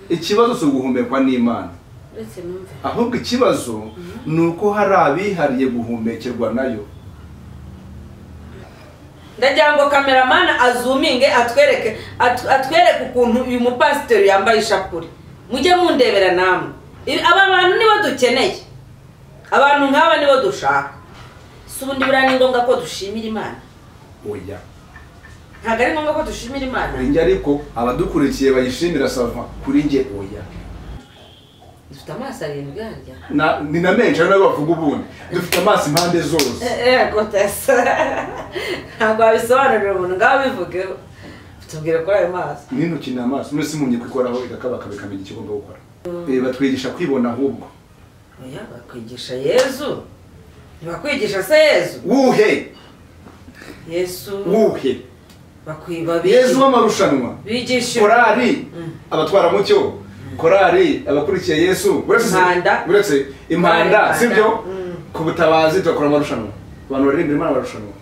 ikibazo si uguhumekwa n'imana uretse numve ahubwo ikibazo ni uko hari abihariye guhumekerwa nayo ndagira ngo kameramani azuminge atwereke atu- atwereke ukuntu uyu mupasiteri yambaye ishapure mujye mundebera namwe Ibi- aba bantu nibo dukeneye abantu nk'aba nibo dushaka si ubundi buriya ni ngombwa ko dushimira imana oya ntabwo ari ngombwa ko dushimira imana kuri njye ariko abadukurikiye bayishimira sava kuri njye oya dufite amaso arindwi harya Na- ni na menshi ari nayo bavuga ubundi dufite amaso impande zose yego tesa ntabwo wabisobanurira umuntu ngaho bivugeho tubwire kuri ayo maso nino ukeneye amaso mwese mumenye kwikoraho igakabakaba ikamenya icyo ugomba gukora Eh, batwigisha kwibona ahubwo oya bakwigisha yezu ntibakwigisha se yezu wuhe yesu wuhe bakwiba yezu w'amarushanwa bigisha korari abatwaramucyo korari abakurikiye yesu uretse Impanda. uretse impanda Impanda. sibyo Mm. ku butabazi tugakora amarushanwa abantu baririmbira imana barushanwa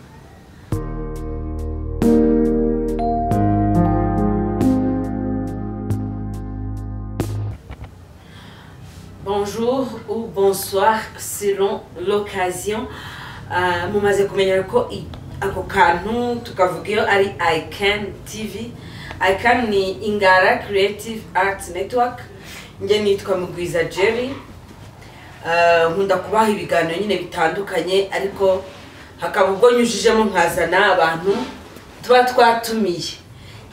bonjour ou bonsoir selon l'occasion Ah, mumaze kumenya ko i- ako kantu tukavuga iyo ari ican tv ican ni ingara creative arts network njye nitwa mugwiza jerry Ah, nkunda kubaha ibiganiro nyine bitandukanye ariko hakaba ubwo nyujijemo nkazana abantu tuba twatumiye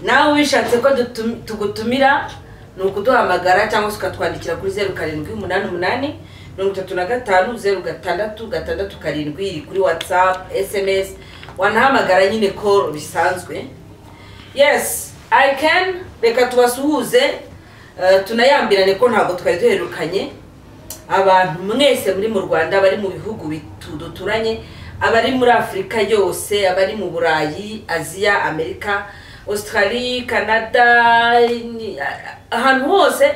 nawe wishatse ko dutum- tugutumira ni ukuduhamagara cyangwa se ukatwandikira kuri zeru karindwi umunani umunani mirongo itatu na gatanu zeru gatandatu gatandatu karindwi iri kuri watsapu esemesi wanahamagara nyine koro bisanzwe yes i can reka tubasuhuze eh, tunayambirane ko ntabwo twari duherukanye abantu mwese muri mu rwanda abari mu bihugu bitu- duturanye abari muri afurika yose abari mu burayi aziya amerika australia canada ni- a- ahantu hose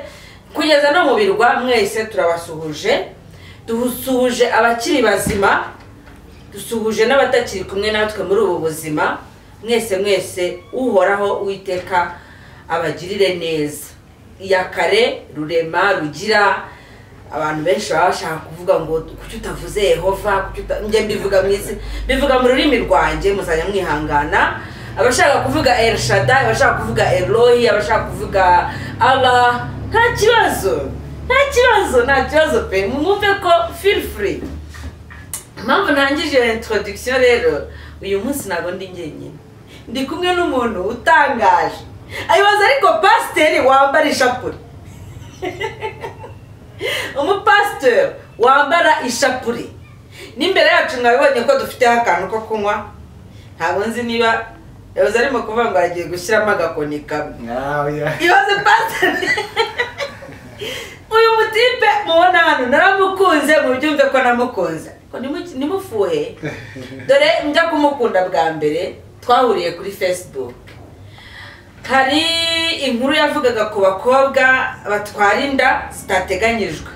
kugeza no mu birwa mwese turabasuhuje dusuhuje abakiri bazima dusuhuje n'abatakiri kumwe natwe muri ubu buzima mwese mwese uhoraho uwiteka abagirire neza iya kare rurema rugira abantu benshi baba bashaka kuvuga ngo kuki utavuze yehova kuki uta- njye mbivuga mu isi mbivuga mu rurimi rwanjye muzajya mwihangana abashaka kuvuga el shadai abashaka kuvuga eroyi abashaka kuvuga allah nta kibazo nta kibazo nta kibazo pe mwumve ko feel free impamvu ntangije introduction rero uyu munsi ntabwo ndi njyenyine ndi kumwe n'umuntu utangaje ayibaza ariko pasiteri wambara ishapure umupasiteri wambara ishapure n'imbere yacu mwabibonye ko dufiteho akantu ko kunywa ntabwo nzi niba yabuze arimo kuvuga ngo agiye gushyiramo agakoni kamwe ibaze pasiteri uyu mutipe mubona hano naramukunze mubyumve ko namukunze Ko nimu- nimufuhe dore njya kumukunda bwa mbere twahuriye kuri facebook hari inkuru yavugaga ku bakobwa batwara inda zitateganyijwe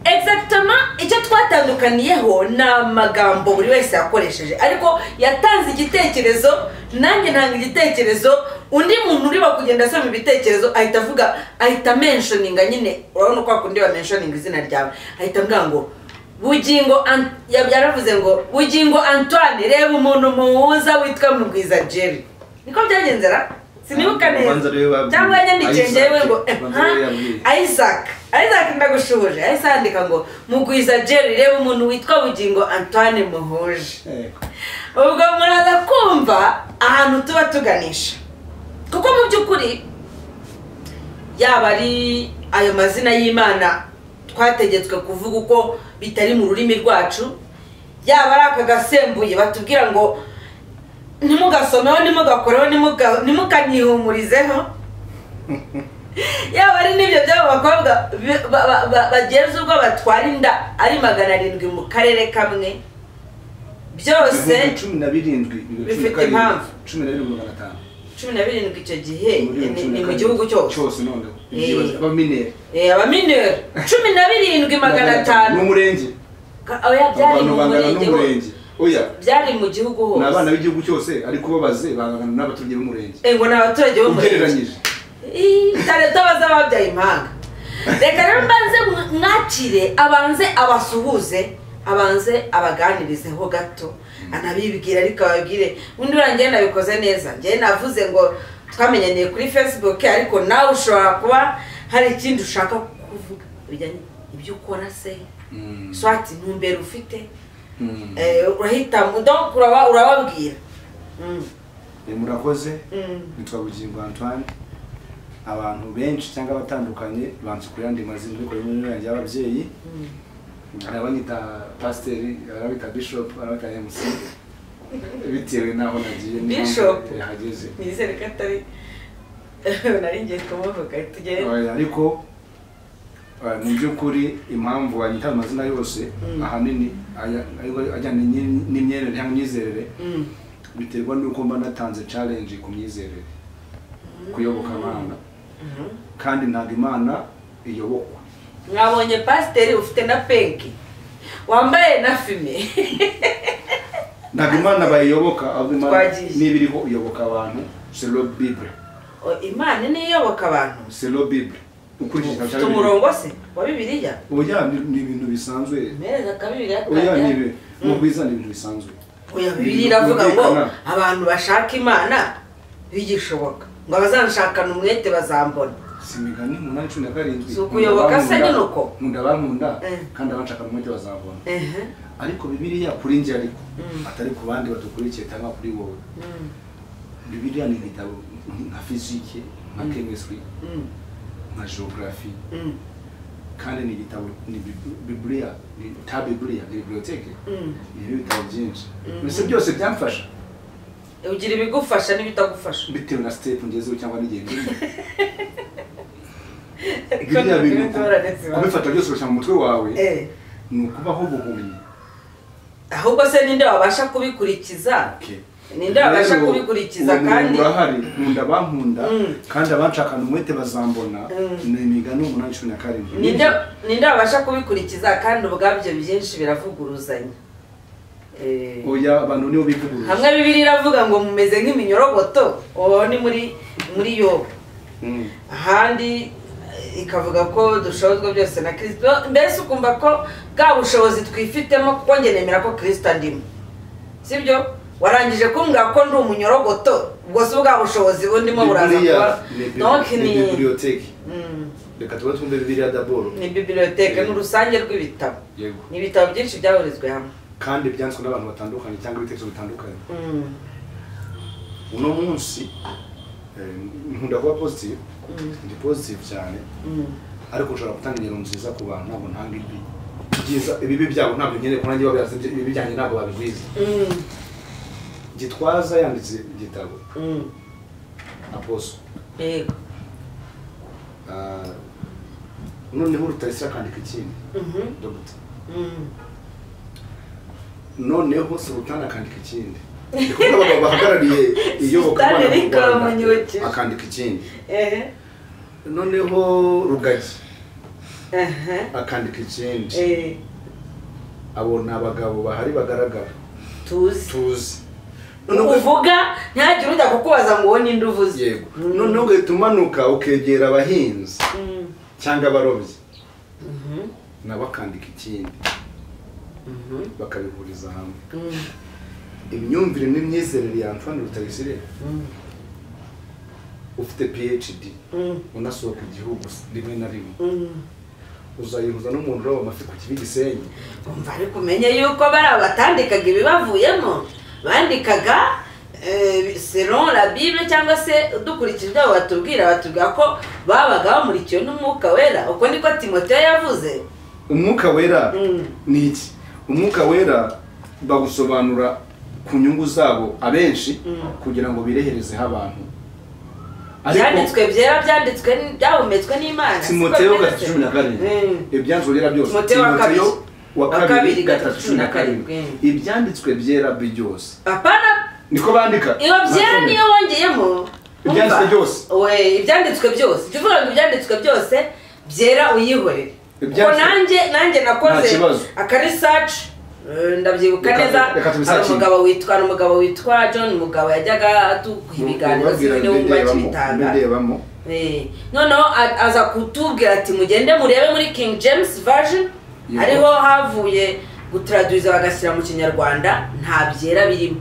exactement icyo twatandukaniyeho ni amagambo buri wese yakoresheje ariko yatanze igitekerezo nanjye ntanga igitekerezo undi muntu urimo kugenda asoma ibitekerezo ahita avuga ahita menshoninga nyine urabona ko hakundi bamenshoninga izina ryawe ahita avuga ngo bugingo An- ya- yaravuze ngo bugingo antoine reba umuntu muhuza witwa mugwiza jerry niko byagenze ra sinibuka neza Ubanza rero babwiye- cyangwa yanyandikiye Isaac. njyewe ngo eh, Ubanza rero ha? yabwiye. isaac isaac ndagushuhuje ahise yandika ngo mugwiza jerry reba umuntu witwa bugingo antoine muhuje Eh, ubwo muraza kumva ahantu tuba tuganisha kuko mu by'ukuri yaba ari ayo mazina y'imana twategetswe kuvuga uko bitari mu rurimi rwacu yaba ari aka gasembuye batubwira ngo ntimugasomeho ntimugakoreho ntimuga- ntimukanyihumurizeho yaba ari n'ibyo by'abo bakobwa bi- ba- ba- ba- bageza ubwo batwara inda ari magana arindwi mu karere kamwe byose ibihumbi cumi na birindwi bibiri bifite karindwi, impamvu. cumi na birindwi magana atanu cumi na birindwi icyo gihe Muri ni- cumi na ni mu karindwi. gihugu cyose cyose noneho Eh. Ibyibazo, abamineri Eh, abamineri cumi na birindwi magana atanu n'umurenge Ka- oya, byari abantu mu bangana murenge n'umurenge hose. oya byari mu gihugu ni abana hose b'igihugu cyose ariko babaze bangana n'abaturage b'umurenge Eh, ngo ni abaturage bo mu murenge ugereranyije Ih, itare- utabaza z'ababyaye impanga reka rero mbanze mwakire abanze abasuhuze abanze abaganirizeho gato anabibwira ariko ababwire undi urangiye nabikoze neza njyewe navuze ngo twamenyaniye kuri facebook ariko nawe ushobora kuba hari ikindi ushaka kuvuga bijyanye ibyo ukora se swati ntumbero ufite Eh, urahitamo donc uraba- urababwira Mm, Eh, murakoze mm. nitwa bugingo antoine abantu benshi cyangwa abatandukanye bansukurira andi mazina ariko rimwe na rimwe y'ababyeyi hari abanyita pasiteri hari abanyita bishop hari abanyita mc bitewe n'aho nagiye n'impamvu Bishop? yahageze nizere ko atari nari ngiye kumuvuga tugere Oya, ariko eh, mu by'ukuri impamvu wanyita amazina yose Mm. ahanini aya- ayo- ajyanye n'imye- n'imyerere cyangwa imyizerere Mm. biterwa n'uko mba natanze challenge ku myizerere kuyoboka imana Mhm. kandi ntabwo imana iyobokwa mwabonye pasiteri ufite na penki wambaye na fime ntabwo imana bayiyoboka ahubwo imana Twagiye. niba iriho iyoboka abantu selo bible O, imana niyo iyoboka abantu selo bible ukurikije igitabo ufite cya bibiliya umurongo se wa bibiliya oya ni- ni ibintu bisanzwe mpereza ka bibiliya oya ni ibi- Mm. mu bwiza ni ibintu bisanzwe oya Ni bibiliya ibintu iravuga ngo byumvikana. abantu bashaka imana bigishoboka ngo abazanshakana umwete bazambona si imigani umunani cumi na karindwi Si ukuyoboka se Nkunda- nyine uko. nkunda bankunda Eh. kandi abanshaka mu mujyi bazabona Ehe. ariko bibiliya kuri njye ariko Mm. atari ku bandi badukurikiye cyangwa kuri wowe Mm. bibiliya ni ibitabo nka fizike nka Mm. chemistry Mm. nka geography Mm. kandi ni igitabo ni Bib- bibiliya ni ta bibiliya ni biblioteke Mm. ibyo bitabo byinshi Mhm. mbese byose byamfasha ugira ibigufasha n'ibitagufasha bitewe na sitepu ngezeho cyangwa n'igihe ngeze Ariko biriya ni bintu ingorane zibaho. kubifata byose ugashyira mu mutwe wawe Eh, ni ukubaho ubuhumyi ahubwo se ninde wabasha kubikurikiza ninde wabasha Rero, kubikurikiza uwo kandi murongo urahari nkunda bankunda Mm. kandi abanshakana umwete bazambona Mm. ni imigani umunani cumi na karindwi ninde ninde wabasha kubikurikiza kandi ubwabyo byinshi biravuguruzanya Eh, oya abantu nibo bivuguruza hamwe bibiri iravuga ngo mumeze nk'iminyorogoto uwo ni muri muri yobu Mm. ahandi eh, ikavuga ko dushobozwa byose na kirisito mbese ukumva ko bwa bushobozi twifitemo kuko njye nemera ko kirisito andimo sibyo warangije kumbwira ko ndi umunyorogoto ubwo si bwa bushobozi bundimo buraza kuba Bibiliya ni bi- donc ni ni bibiliyoteke Mm, reka tube twumve bibiliya daboro ni bibiliyoteke ni urusange rw'ibitabo yego ni ibitabo byinshi byahurizwe hamwe kandi byanditswe n'abantu batandukanye cyangwa ibitekerezo bitandukanye Mm, uno munsi eh, nkunda kuba positive mm, ndi positive cyane mm. ariko nshobora gutanga ingero nziza ku bantu ntabwo ntanga ibi byiza ibibi byabo ntabwo nkeneye ko nanjye babiraza ibibi byanjye ntabwo babigwiza Mm, gitwaza yanditse igitabo mm. aposo yego Ah, noneho rutayisire akandika ikindi Mhm, dogita mm. noneho sultani akandika ikindi Ndi kumwe n'abagabo bahagarariye iyobokamana Sultani mu Rikabanyokeje. Rwanda akandika ikindi Ehe, noneho rugagi ehe, akandika ikindi eh, abo ni abagabo bahari bagaragara tuzi tuzi noneho uvuga ntihagire ujya kukubaza ngo ubone indi uvuze yego noneho ugahita umanuka ukegera abahinzi Mm. cyangwa abarobyi Mhm, nabo akandika ikindi mhm, bakabihuriza hamwe mm, imyumvire n'imyizerere ya antoine rutayisire mm, ufite phd mm, unasohoka igihugu rimwe na rimwe mm. uzayihuza n'umuntu uroba amafi ku kibi gisenyi umva ariko umenye yuko bariya batandikaga ibibavuyemo bandikaga eh, selon la bible cyangwa se dukurikije ibyo batubwira batubwira ko babaga bamurikiwe n'umwuka wera uko niko timoteyo yavuze umwuka wera Mm. ni iki umwuka wera bagusobanura ku nyungu zabo abenshi Mm. kugira ngo bireherezeho abantu byanditswe byera byanditswe n- byahumetswe n'imana siko timoteyo bimeze? gatatu cumi na karindwi Mm. ibyanditswe byera byose Timoteyo wa kabiri. Timoteyo wa Wa kabiri kabiri, gatatu cumi na karindwi Mm. ibyanditswe byera bi byose apana niko bandika iyo byera niyo wongeyemo Ibyanditswe Umva. byose. we ibyanditswe byose jya uvuga ngo ibyanditswe byose byera uyihorere kuko Ibyanditswe- nanjye nanjye nakoze Nta kibazo. akarisaci ndabyibuka Reka- neza reka hari tubisacinge. umugabo witwa hari umugabo witwa john mugabo yajyaga atuha ibiganiro Ubabwira zimwe n'ubumva mbidebamo, kibitanga mbidebamo Eh, noneho a- aza kutubwira ati mugende murebe muri king james version Yego. ariho havuye gutraduriza bagashyira mu kinyarwanda nta byera birimo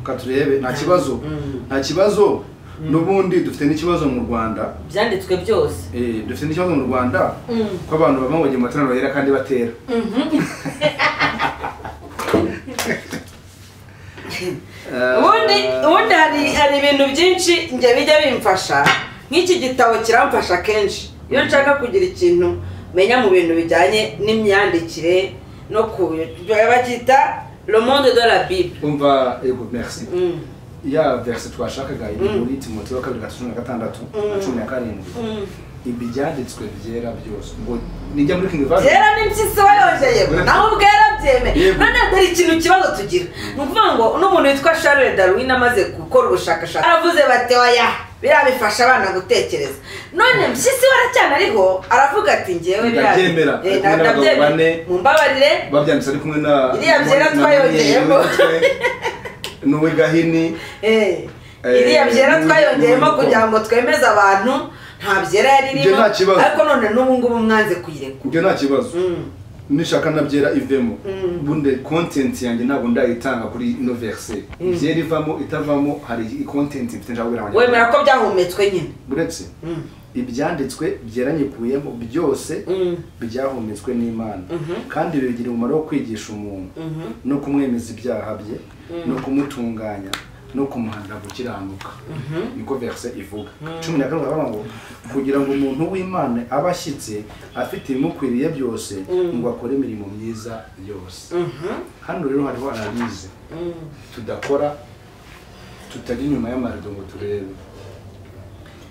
reka turebe nta kibazo Mm. nta kibazo n'ubundi dufite n'ikibazo mu rwanda byanditswe byose Eh, dufite n'ikibazo mu rwanda Mm. ko abantu bava mu gihe matorero yera kandi batera Eh, ubundi ubundi hari hari ibintu byinshi njye bijya bimfasha nk'iki gitabo kiramfasha kenshi iyo nshaka kugira ikintu menya mu bintu bijyanye n'imyandikire no ku bacyita le monde de la bible umva yego merci Mm. ya verse twashakaga iri Mm. muri timoteyo wa kabiri gatatu na gatandatu na Mm. cumi na karindwi Mm. ibi byanditswe byera byose ngo nijya muri kingi vazi byera n'impyisi wayongeyeho naho ubwera byeme Yego. none dore ikintu kibazo tugira ni ukuvuga ngo n'umuntu witwa charles darwin amaze gukora ubushakashatsi aravuze bati oya biriya bifasha abana gutekereza none mpyisi we aracyanariho aravuga ati ngewe biriya- Ndabyemera. Eh, Ari kumwe n'abagabo ndabyemera. bane. mumbabarire babyanditse ari kumwe na Iriya byera na- na- twayongeyeho. n'uwe gahini Eh, Eh, iriya byera ni- twayongeyemo ni- kugira ngo twemeze abantu nta byera yari Ibyo irimo nta kibazo. ariko none n'ubu ngubu mwanze kuyirekura ibyo nta kibazo Mm. nishaka na byera ivemo Mm. ubundi kontenti yanjye ntabwo ndayitanga kuri ino verse Mm. byera ivamo itavamo hari kontenti mfite nshaka kubwira wemera abanyarwanda ko byahumetswe nyine uretse Mm. ibyanditswe byeranyikuyemo byose Mm. byahumetswe n'imana Mhm. kandi ibi bigira umumaro wo kwigisha umuntu Mhm. no kumwemeza ibyaha bye no kumutunganya no kumuhanira gukiranuka niko verse ivuga cumi na karindwi baravuga ngo kugira ngo umuntu w'imana abe ashyitse afite ibimukwiriye byose ngo akore imirimo myiza yose Mhm. hano rero hariho analyse Mm. tudakora tutajya inyuma y'amarido ngo turebe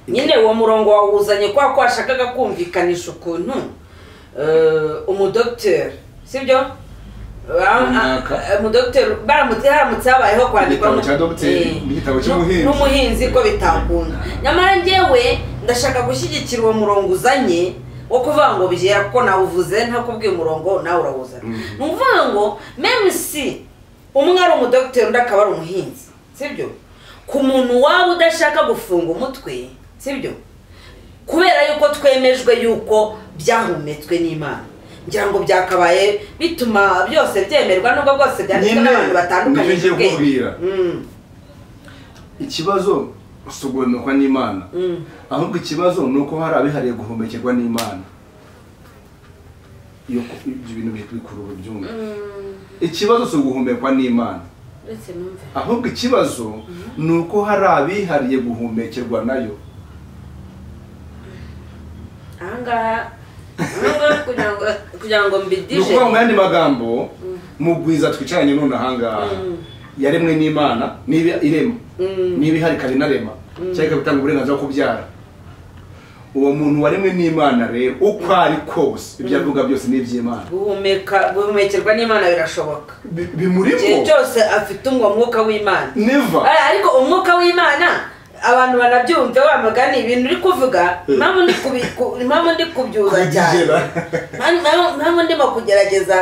nyine uwo murongo wawuzanye kubera ko washakaga kumvikanisha ukuntu eh, umudogiteri sibyo Ba- Runaka. eh, umudogiteri baramutse haramutse habayeho kwandikwa Igitabo cya dogiteri, igitabo cy'umuhinzi. n'umuhinzi ko bitakunda nyamara njyewe ndashaka gushyigikira uwo murongo uzanye wo kuvuga ngo byera kuko nawuvuze ntakubwiye umurongo nawe urawuzana Mm. ni ukuvuga ngo meme si umwe ari umudogiteri undi akaba ari umuhinzi sibyo ku muntu waba udashaka gufunga umutwe sibyo kubera yuko twemejwe yuko byahumetswe n'imana ngira ngo byakabaye bituma byose byemerwa nubwo bwose byanditswe Nyine, n'abantu batandukanye nibyo ngiye ubwenge. kukubwira. Mm, ikibazo si uguhumekwa n'imana mm. ahubwo ikibazo ni uko hari abihariye guhumekerwa n'imana iyo ku- ibyo bintu biri kuri ubu byumva ikibazo si uguhumekwa n'imana uretse numve ahubwo ikibazo ni uko hari abihariye guhumekerwa nayo ahangaha nubwo kugira ngo kugira ngo ni mbidije ukuvuga mu yandi magambo mugwiza twicaranye none ahangaha Mm. yaremwe n'imana niba irema Mm. niba ihari ikaba inarema cyangwa ikaba itanga uburenganzira bwo kubyara uwo muntu waremwe n'imana rero uko ari kose ibyo avuga byose ni iby'imana guhumeka guhumekerwa n'imana birashoboka Bi- igihe bimurimo cyose afite umwo mwuka w'imana neva Ari- ariko umwuka w'imana abantu banabyumva wa mugani ibintu uri kuvuga impamvu ndi kubi- ku- impamvu ndi kubyuza cyane Kubyigera. Mpamvu- mpamvu- mpamvu ndimo kugerageza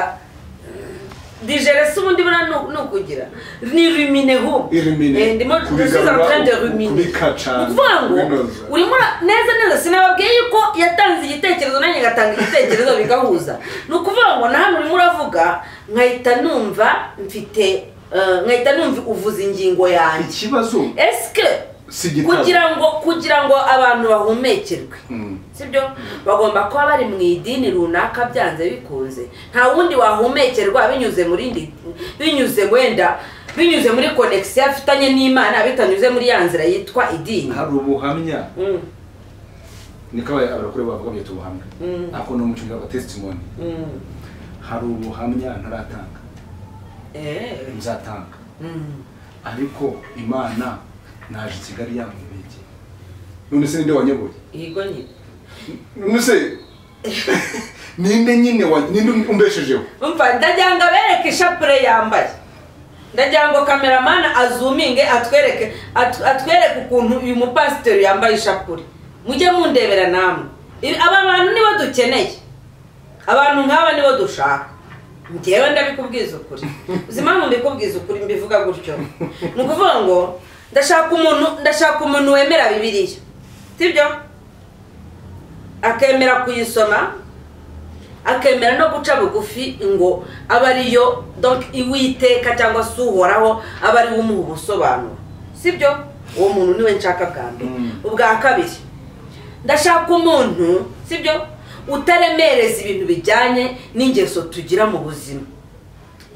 digere si ubundi buriya ni- ni ukugira ni rumine hub Ruminer. ndimo Kubigarura, ndasubiza rutrende ku- rumine kubikacana, ukuvuga ngo kubinoza. urimo ura- neza neza sinababwiye yuko yatanze igitekerezo nanjye ngatanga igitekerezo bigahuza ni ukuvuga ngo na hano urimo uravuga nkahita numva mfite eh, nkahita numva uvuza ingingo yanjye ikibazo esike si igitabo kugira ngo kugira ngo abantu bahumekerwe Mm. sibyo bagomba kuba bari mu idini runaka byanze bikunze nta wundi wahumekerwa binyuze muri indi binyuze wenda binyuze muri konegisiyo afitanye n'imana bitanyuze muri ya nzira yitwa idini hari ubuhamya Mm, niko aba- abakuru bavuga byita ubuhamya Mm. ako ni umuco wa testimony mm, hari ubuhamya ntaratanga eh, nzatanga mm. ariko imana naje i kigali yamubigiye none se ninde wanyoboye ihigo nyine none se ninde nyine wa- ninde umbeshejeho umva ndagira ngo abereke ishapure yambaye ndagira ngo kameramani azuminge atwereke at- atwereke ukuntu uyu mupasiteri yambaye ishapure mujye mundebera namwe Ibi- aba bantu nibo dukeneye abantu nk'aba nibo dushaka njyewe ndabikubwiza ukuri uzi impamvu mbikubwiza ukuri mbivuga gutyo ni ukuvuga ngo ndashaka umuntu ndashaka umuntu wemera bibiliya sibyo akemera kuyisoma akemera no guca bugufi ngo abe ariyo donc iwiteka cyangwa se uhoraho abe ariwe umuha ubusobanuro si byo uwo muntu niwe nshaka bwa mbere Mm. ubwa kabiri ndashaka umuntu si byo utaremereza ibintu bijyanye n'ingeso tugira mu buzima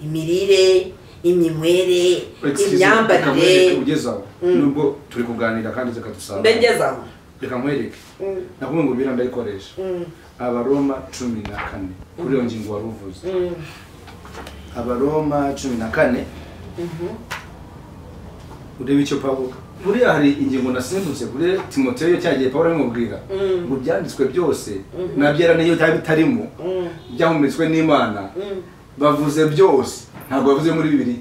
imirire iminywere Excuse me, reka nkwereke imyambarire ugeze aho Mm. nubwo turi kuganira kandi zikadusanga mbengezaho reka nkwereke nakuvuga ngo biriya ndayikoresha abaroma cumi na kane kuri iyo ngingo wari uvuze abaroma cumi na kane urebe icyo pawulo buriya hari ingingo nasimbutse kuri timoteyo cyagiye pawulo abimubwira Mm. ngo ibyanditswe byose Mhm. nabyera n'iyo byaba bitarimo byahumetswe n'imana bavuze byose ntabwo bavuze muri bibiri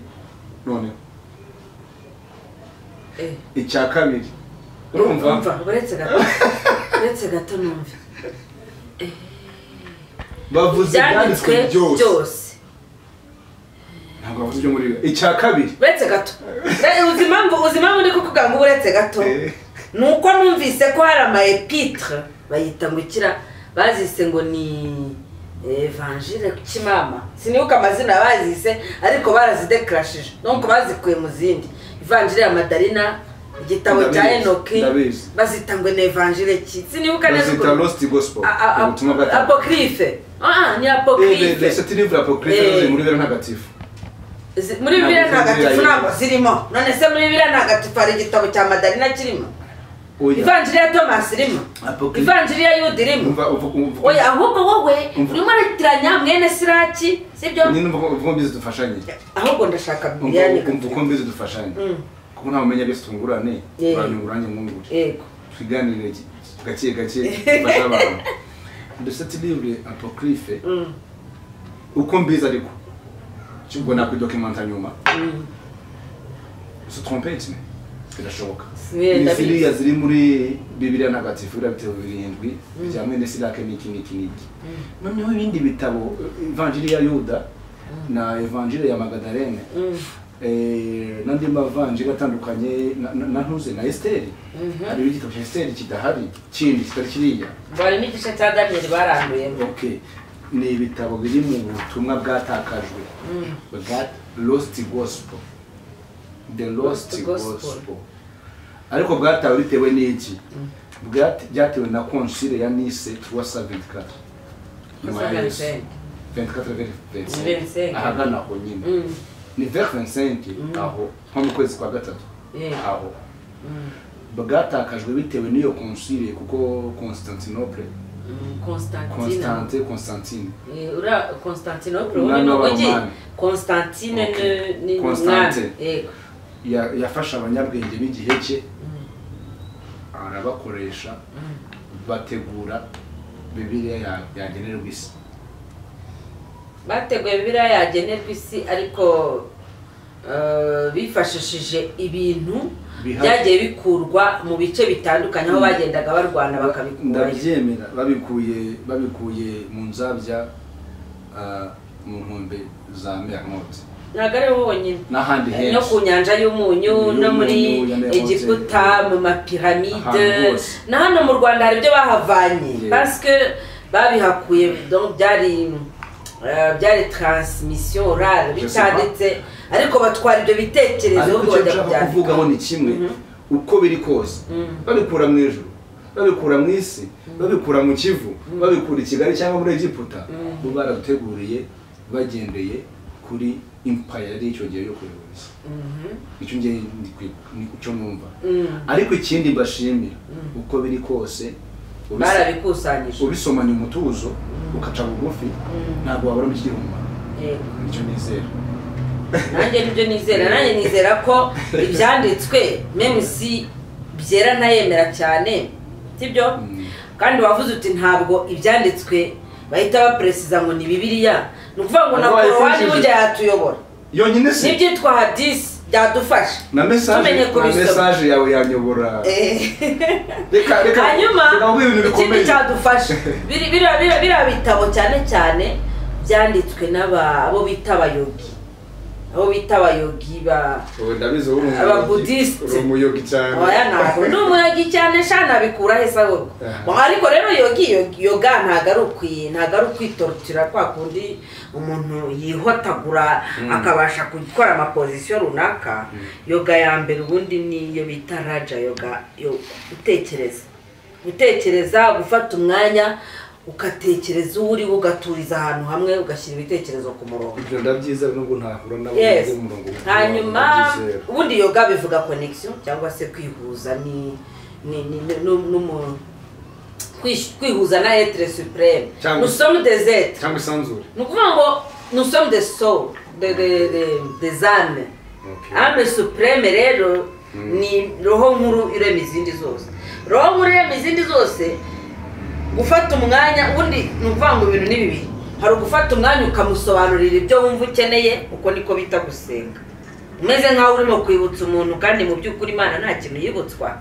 noneho icya kabiri urumva uretse gato uretse gato numve bavuze ibyanditswe ibyanditswe byose byose ntabwo bavuze ibyo muri bibiri icya kabiri uretse gato Re- uzi impamvu uzi impamvu ndi kukuvuga ngo uretse gato Eh. ni uko numvise ko hari ama epitire bayita ngo ikira bazise ngo ni evanjire ku kimama sinibuka amazina bazise ariko barazidekarashije nuko bazikuye mu zindi ivanjire ya madarina igitabo cya Ndabizi, enoki ndabizi. bazita ngo ni evanjire ki sinibuka neza bazita ukuntu lost gospel A- a- a- ubutumwa bwa apokrife Ah, ni ese apokrife tirivura apokrife Eh. ziri muri bibiri ntagatifu Zi- muri bibiliya ntagatifu ntabwo zirimo none se muri bibiliya ntagatifu hari igitabo cya madarina kirimo oya ivanjiri ya tomasi irimo Apokrife. ivanjiri ya yuda irimo umva uvu- uvu- oya ahubwo wowe Umva. urimo uratiranya mwene siraki sibyo nyine umva uko- uko mbizi dufashanye ahubwo ndashaka bibiliya umva nyine umva uko mbizi dufashanye Mm. kuko ntawe umenya byose tungurane Yeah. uranyungura nanjye mwungure yego twiganire ki- gake gake dufashe abantu mbese tirivure apokrife Mm, uko mbizi ariko ubwo nakwidokimanta nyuma mm. se trompe kimwe birashoboka Yeah, ni ndabizi. ziriya ziri muri bibiliya ntagatifu biriya bitabo birindwi bya mwene sirake n'iki n'iki n'iki noneho ibindi bitabo ivanjiri ya yuda na ivanjiri ya magadarene Mm. eh, n'andi mavanjiri atandukanye na- na na ntuze na esiteri Mhm. hariho igitabo cya esiteri kidahari kindi kitari kiriya bari n'igice cya daniyeli baranduyemo okay ni ibitabo biri mu butumwa bwatakajwe Mm. bwa lost gospel the lost Lost gospel. gospel ariko bwatawe bitewe n'iki Bwate- byatewe na konsile ya nise tuwa sa 24 nyuma ya Yesu. 25. 24 vers 25 25. ahagana aho nyine Mm, ni vers 25 aho nko mu kwezi kwa gatatu yeah. aho Mm, bwatakajwe bitewe n'iyo konsile kuko constantinople mm, Constantine. constante constantine Eh, uriya constantinople Umwami ubundi ni umujyi w'Abaromani. constantine Okay. ni- ni Constante. umwami. yego Ya- yafashe abanyabwenge b'igihe cye arabakoresha bategura bibiliya ya- yagenerwa isi bateguye biriya yagenerwa isi ariko eh, bifashishije ibintu Biha- byagiye bikurwa mu bice bitandukanye aho Mm. bagendaga barwana bakabikurayo ndabyemera babikuye babikuye mu nzabya ah, mu nkombe za meyankoti ntabwo ari bo bonyine n'ahandi no ku henshi nyanja y'umunyu no Y'umunyu, muri ya Merope. egiputa mu mapiramide Ahantu hose. na hano mu rwanda hari ibyo bahavanye Yeah. parce que babihakuye donc byari eh, byari transmission orale Je sais pas. bitanditse ariko batwara ibyo bitekerezo ariko ahubwo icyo bajya nshaka kubyandika. kuvugaho ni kimwe Mhm. uko biri kose Mhm. babikura mu ijuru babikura mu isi babikura mu kivu babikura i kigali cyangwa muri egiputa bo baraduteguriye bagendeye kuri impaya yari icyo gihe yo kuyobora isi Mhm. icyo ngiye ndi kwi- ni cyo numva Mm. ariko ikindi mbashimira uko biri kose ubisa- barabikusanyije ubisomanye umutuzo ukaca bugufi ntabwo wabura mu umumaro Yego. nicyo nizera nanjye nibyo nizera nanjye nizera ko ibyanditswe meme si byera ntayemera cyane sibyo Mm. kandi wavuze uti ntabwo ibyanditswe bahita baperesiza ngo ni bibiliya ni ukuvuga ngo na Ngo korowani wayifashije. burya yatuyobora yonyine se n'ibyitwa hadisi byadufasha na mesaje tumenye na kubisoma. mesaje yawe yanyobora Eh. reka reka hanyuma reka nkubwire ibintu bikomeye ikindi cyadufasha biri- biriya- biriya biriya bitabo cyane cyane byanditswe n'aba- abo bita abayogi abo bita abayogi ba ubu ndabizi wowe umuyogi- Ababudisite. uri umuyogi cyane oya ntabwo ni umuyogi cyane sha nabikura he sahurwa Aha. ariko rero yogi yogi- yoga ntabwo ari ukwi ntabwo ari ukwitorotira kwa kundi umuntu yihotagura Mm. akabasha gukora amapozisiyo runaka Mm. yoga ya mbere ubundi niyo bita raja yoga yo gutekereza gutekereza gufata umwanya ugatekereza uwo uriwe ugaturiza ahantu hamwe ugashyira ibitekerezo ku murongo ibyo ndabyiza nubwo ntahura nabo Yes. ngeze mu murongo umwe. hanyuma Ndabyizera. ubundi yoga bivuga connection cyangwa se kwihuza ni ni ni ni- nu- numu- kwish- kwihuza na etre supreme Cyangwa- nous sommes des êtres cyangwa isanzure ni ukuvuga ngo nous sommes des soul de- de- de- des âmes Okay. âme supreme rero Mm. ni roho nkuru irema izindi zose roho nkuru irema izindi zose gufata umwanya ubundi ni ukuvuga ngo ibintu ni bibiri hari ugufata umwanya ukamusobanurira ibyo wumva ukeneye uko niko bita gusenga umeze nk'aho urimo kwibutsa umuntu kandi mu by'ukuri imana nta kintu yibutswa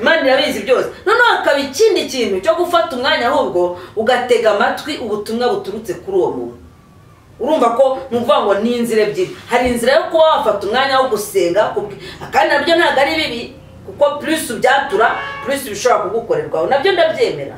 imana irabizi byose noneho hakaba ikindi kintu cyo gufata umwanya ahubwo ugatega amatwi ubutumwa buturutse kuri uwo muntu urumva ko ni ukuvuga ngo ni inzira ebyiri hari inzira yo kuba wafata umwanya wo gusenga kubwi- kandi nabyo ntabwo ari bibi kuko purisi ubyatura purisi bishobora kugukorerwaho nabyo ndabyemera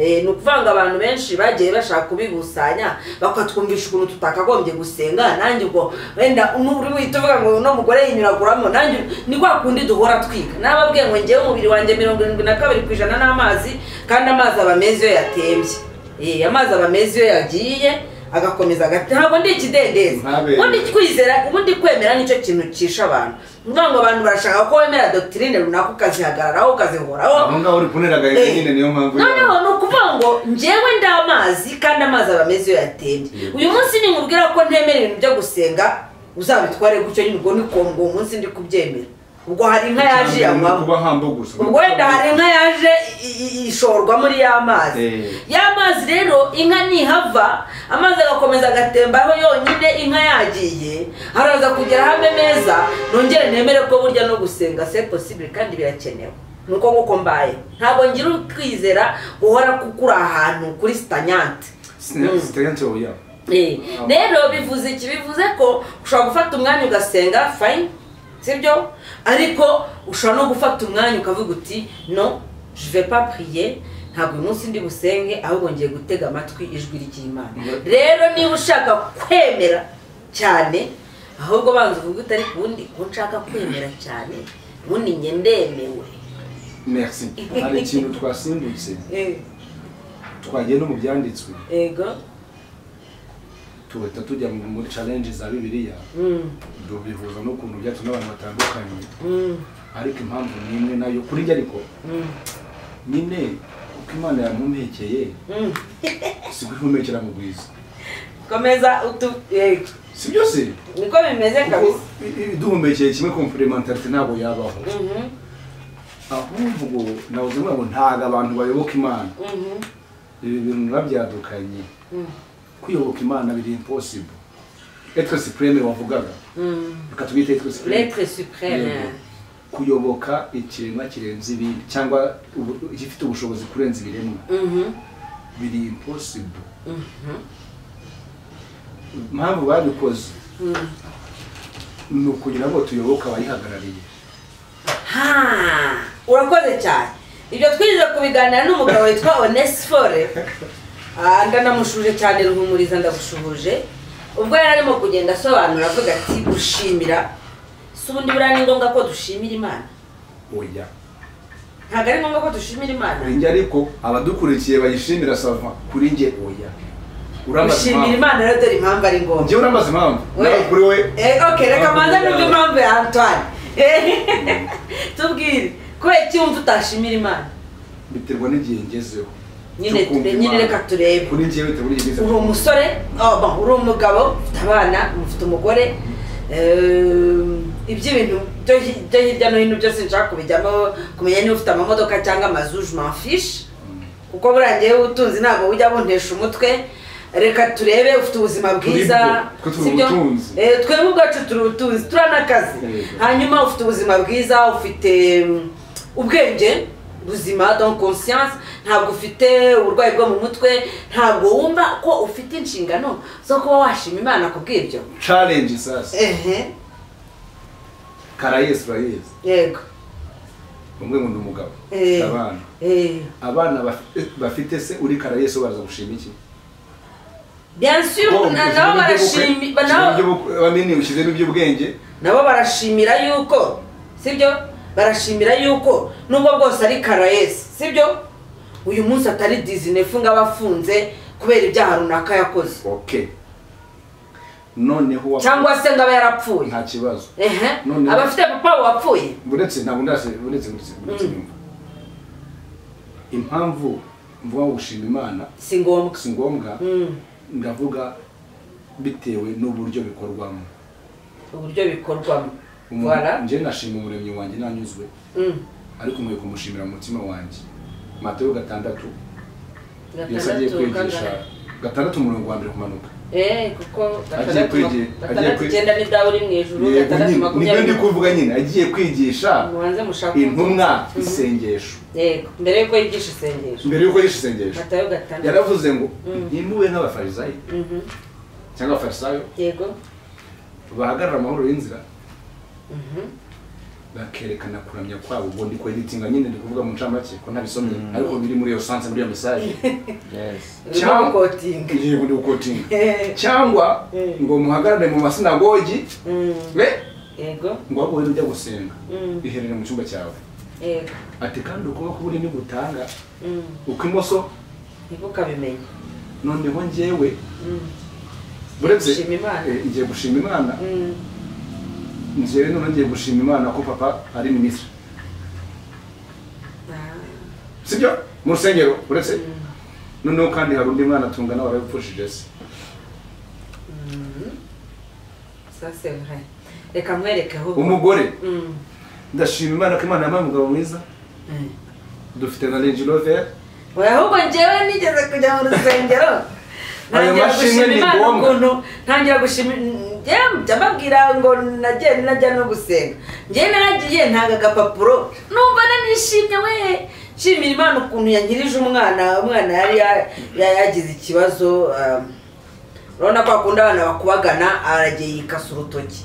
Eh, ni ukuvuga ngo abantu benshi bagiye bashaka kubibusanya bakatwumvisha ukuntu tutakagombye gusenga nanjye ubwo wenda uri buhita uvuga ngo uno mugore yinyuraguramo nanjye ni kwa kundi duhora twiga nababwiye ngo ngewe umubiri wanjye mirongo irindwi na kabiri ku ijana n'amazi kandi amazi aba meza iyo yatembye Eh, amazi aba meza iyo yagiye agakomeza agati ntabwo ndi ikidendezi Ntabere. ubundi kwizera ubundi kwemera nicyo kintu cisha abantu ni ukuvuga ngo abantu barashaka ko wemera dogitirine runaka ukazihagararaho ukazihoraho aho ngaho uri kunera agahinda Eh. nyine niyo mpamvu yawe. noneho ni ukuvuga ngo njyewe ndi amazi kandi amazi aba meza iyo yatembye Yego. uyu munsi nimubwira ko ntemera ibintu byo gusenga uzabitware gutyo nyine ubwo ni ko ngo uwo munsi ndi kubyemera ubwo hari inka yaje Ni yanywamo ukuba hambo gusa ubwo wenda hari inka yaje i- i- ishorwa muri ya mazi Eh. ya mazi rero inka nihava amazi agakomeza agatembaho yonyine inka yagiye haraza kugera hamwe meza nongere nemere ko burya no gusenga se possible kandi birakenewe nuko nkuko mbaye ntabwo ngira ukwizera guhora kukuri ahantu kuri sitanyante Sine- sitayante oya. Eh, rero bivuze iki bivuze ko ushobora gufata umwanya ugasenga fayini sibyo ariko ushobora no gufata umwanya ukavuga uti no je vais pas prier ntabwo uyu munsi ndi busenge ahubwo ngiye gutega amatwi ijwi ry'imana rero niba ushaka kwemera cyane ahubwo banza uvuge utari ku wundi ko nshaka kwemera cyane ubundi njye ndemewe Merci. hari ikintu twasimbutse Eh, twagiye no mu byanditswe ego tugahita tujya mu- muri challenge za bibiliya Mm, tubihuza n'ukuntu byacu n'abantu batandukanye mm, ariko impamvu ni imwe nayo kuri njye ariko mm, nyine uko imana yamumpekeye mm. si guhumekera mu bwiza komeza utu yego si byose niko bimeze kabisa duhumekeye kimwe komplementarite ntabwo yabaho Mhm, ahubwo nabuze ngo ntabwo abantu bayoboka imana mhm, ibi bintu narabyadukanye mhm, kwiyoboka imana biri impossible etre supreme wavugaga mhm. reka tubite etre supreme l'être suprême Yego. kuyoboka ikiremwa kirenze ibindi cyangwa ubu- igifite ubushobozi kurenza ibiremwa Mhm, biri impossible mhm, impamvu babikoze mhm. ni ukugira ngo tuyoboke abayihagarariye Ha, urakoze cyane ibyo twize kubiganira n'umugabo witwa onesifore ndanamushuje cyane ruhumuriza ndagushuhuje ubwo yari arimo kugenda asobanura avuga ati gushimira si ubundi buriya ni ngombwa ko dushimira imana oya ntabwo ari ngombwa ko dushimira imana kuri njye ariko abadukurikiye bayishimira sava kuri njye oya uramaze gushimira impamvu imana rero dore impamvu ari ngombwa njyewe uramaze impamvu We- nawe kuri we Eh, okay, reka Ntabwo manza kuri yawe. numve impamvu ya Antoine. Eh, Tubwire, kubera iki wumva utashimira Imana? biterwa n'igihe ngezeho Nyine cyo kumva ture- nyine Imana. reka turebe. kuri njyewe biterwa n'igihe Uri ngezeho umusore, oh, bon, uri umugabo, ufite abana, ufite umugore, ehm, iby'ibintu byo hi- byo hirya no hino byose nshaka kubijyamo kumenya niba ufite amamodoka cyangwa amazu je m'en fiche kuko buriya ngewe ubutunzi ntabwo bujya buntesha umutwe reka turebe ufite ubuzima bwiza bwo, turi sibyo? ubutunzi. Eh, twebwe ubwacu turi ubutunzi turanakazi Yego. hanyuma ufite ubuzima bwiza ufite mm, ubwenge buzima donc conscience ntabwo ufite uburwayi bwo mu mutwe ntabwo wumva ko ufite inshingano zo kuba washima imana ku bw'ibyo challenge sasa ehe karayesu urayizi yego umwe ngo ni umugabo Eh. abana Eh, abana baf- bafite se uri karayesu baraza gushima iki bien sûr Bo, ushyizemo na- iby'ubukwe, nabo barashimi- ba- ushyizemo nabo- iby'ubukwe, banini ushyizemo iby'ubwenge nabo barashimira yuko sibyo barashimira yuko nubwo bwose ari karayesi sibyo uyu munsi atari dizine funga abafunze kubera ibyaha runaka yakoze okay noneho uwa- cyangwa se ngo aba yarapfuye nta kibazo ehe Noneho- aba afite papa wapfuye buretse ntabwo ndase buretse buretse buretse nyumva impamvu mvuga ngo gushima imana si ngombwa si ngombwa Mm, ndavuga bitewe n'uburyo bikorwamo uburyo bikorwamo Umuntu- Voilà. njye nashima umuremyi wanjye nanyuzwe Mm, ariko nkwiye kumushimira mu mutima wanjye matayo gatandatu yesu agiye gatandatu kwigisha kangana- gatandatu umurongo wa mbere kumanuka Eh, kuko gatandatu kwigi- mak- agiye gatandatu kwi- icyenda ni dawe uri mu ijuru gatandatu Yego, nibyo ndi makumyabiri kuvuga nyine agiye kwigisha mubanze mushake intumwa Mhm. isengesho yego mbere yuko yigisha isengesho mbere yuko yishe isengesho matayo gatandatu yaravuze ngo Mm. ntimube nk'abafarisayo Mhm, cyangwa abafarisayo yego bahagarara amahoro y'inzira Mhm. bakerekana kuramya kwabo ubwo ndi kweditinga nyine ndi kuvuga mu ncamake ko ntabisomye ariko biri muri iyo sanse muri iyo mesaje Yes. Cyangwa- Urimo gukotinga. yego ndi gukotinga Eh, cyangwa Mm. ngo muhagarare mu masinagogi mm, we yego ngo aho wowe ujya gusenga Mm. iherere mu cyumba cyawe yego ati kandi ukuboko k'uburyo ntigutanga Mm, ukw'imoso nibwo ukabimenye noneho njyewe Mm, buretse Gushima Imana. eh, ngiye gushima imana mm, njyewe noneho ngiye gushima imana ko papa ari minisitiri ah, sibyo mu rusengero uretse mm, noneho kandi hari undi mwana tungana warabipfushije se mm. Ça, c'est vrai. reka nkwereke aho umugore Mm, ndashima imana ko imana yampaye umugabo mwiza mm. dufite na range rover oya ahubwo njyewe nigeze kujya mu rusengero Ayo ntangira mashimwe ni gushima imana ngombwa. ukuntu ntangira gushima njyewe njya mbabwira ngo nagiye najya no gusenga njyewe naragiye ntanga agapapuro numva nanishimye we nshimira imana ukuntu yankirije umwana umwana yari ya- ya- yagize ikibazo um, urabona ko akunda abana bakubagana aragiye yikasa urutoki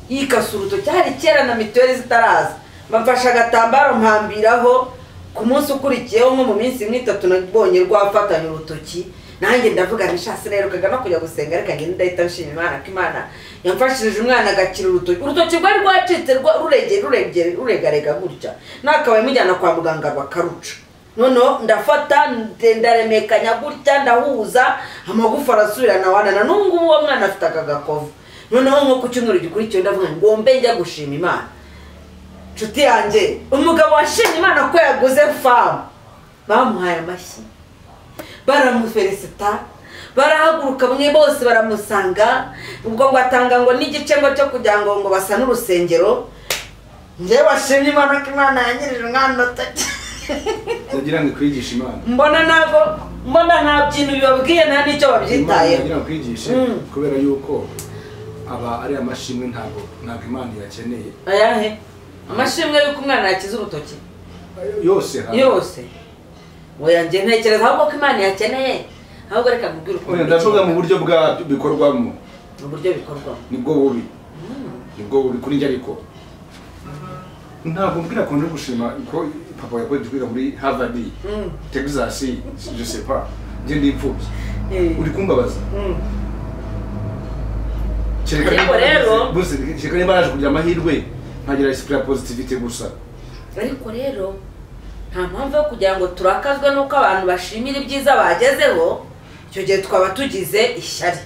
yikasa urutoki hari kera na mituweli zitaraza bamfashe agatambaro mpambiraho ku munsi ukurikiyeho nko mu minsi imwe itatu nabonye rwafatanye urutoki nanjye ndavuga nti shasi naherukaga no kujya gusenga ariko ngenda ndahita nshima imana ko imana yamfashirije umwana agakira urutoki urutoki rwari rwacitse rwa- ruregeye ruregeye ruregarega gutya nakabaye mujyana kwa muganga bakaruca noneho ndafata nde- ndaremekanya gutya ndahuza amagufa arasubirana wanana n'ubu ngubu uwo mwana afite aka gakovu noneho nko ku cyumweru gikurikiyeho ndavuga ngo ngombe njya gushima imana nshuti yanjye umugabo washimye imana ko yaguze famu bamuhaye amashyi baramuferesita barahaguruka bamwe bose baramusanga ubwo ngo atanga ngo n'igice ngo cyo kugira ngo ngo basane urusengero njyewe washimye imana ko imana yanyirije umwana utoki yagira ngo ikwigishe imana mbona ntabwo mbona nta bintu bibabwiye nta n'icyo imana babyitayeho yagira ngo ikwigishe Mm. kubera yuko aba ari amashimwe ntabwo ntabwo imana yakeneye ayahe amashimwe y'uko umwana yakize urutoki yose ha- yose oya njye ntekereza ahubwo ko imana yakeneye ahubwo reka nkubwire Oya, ndavuga mu ukuntu buryo bwa bikorwamo uburyo bikorwamo nibwo bubi nibwo bubi kuri njye ariko ntabwo mbwira ko ndi gushima ko papa yakoze kwiga muri harvard Mm. texas je sais pas njye ndi imfubyi Eh. uri kumbabaza Mm. kereka Ariko niba naragize- rero- bose kereka niba naje kugira amahirwe nkagira esprit ya positivité gusa ariko rero nta mpamvu yo kugira ngo turakazwe n'uko abantu bashimira ibyiza bagezeho icyo gihe twaba tugize ishyari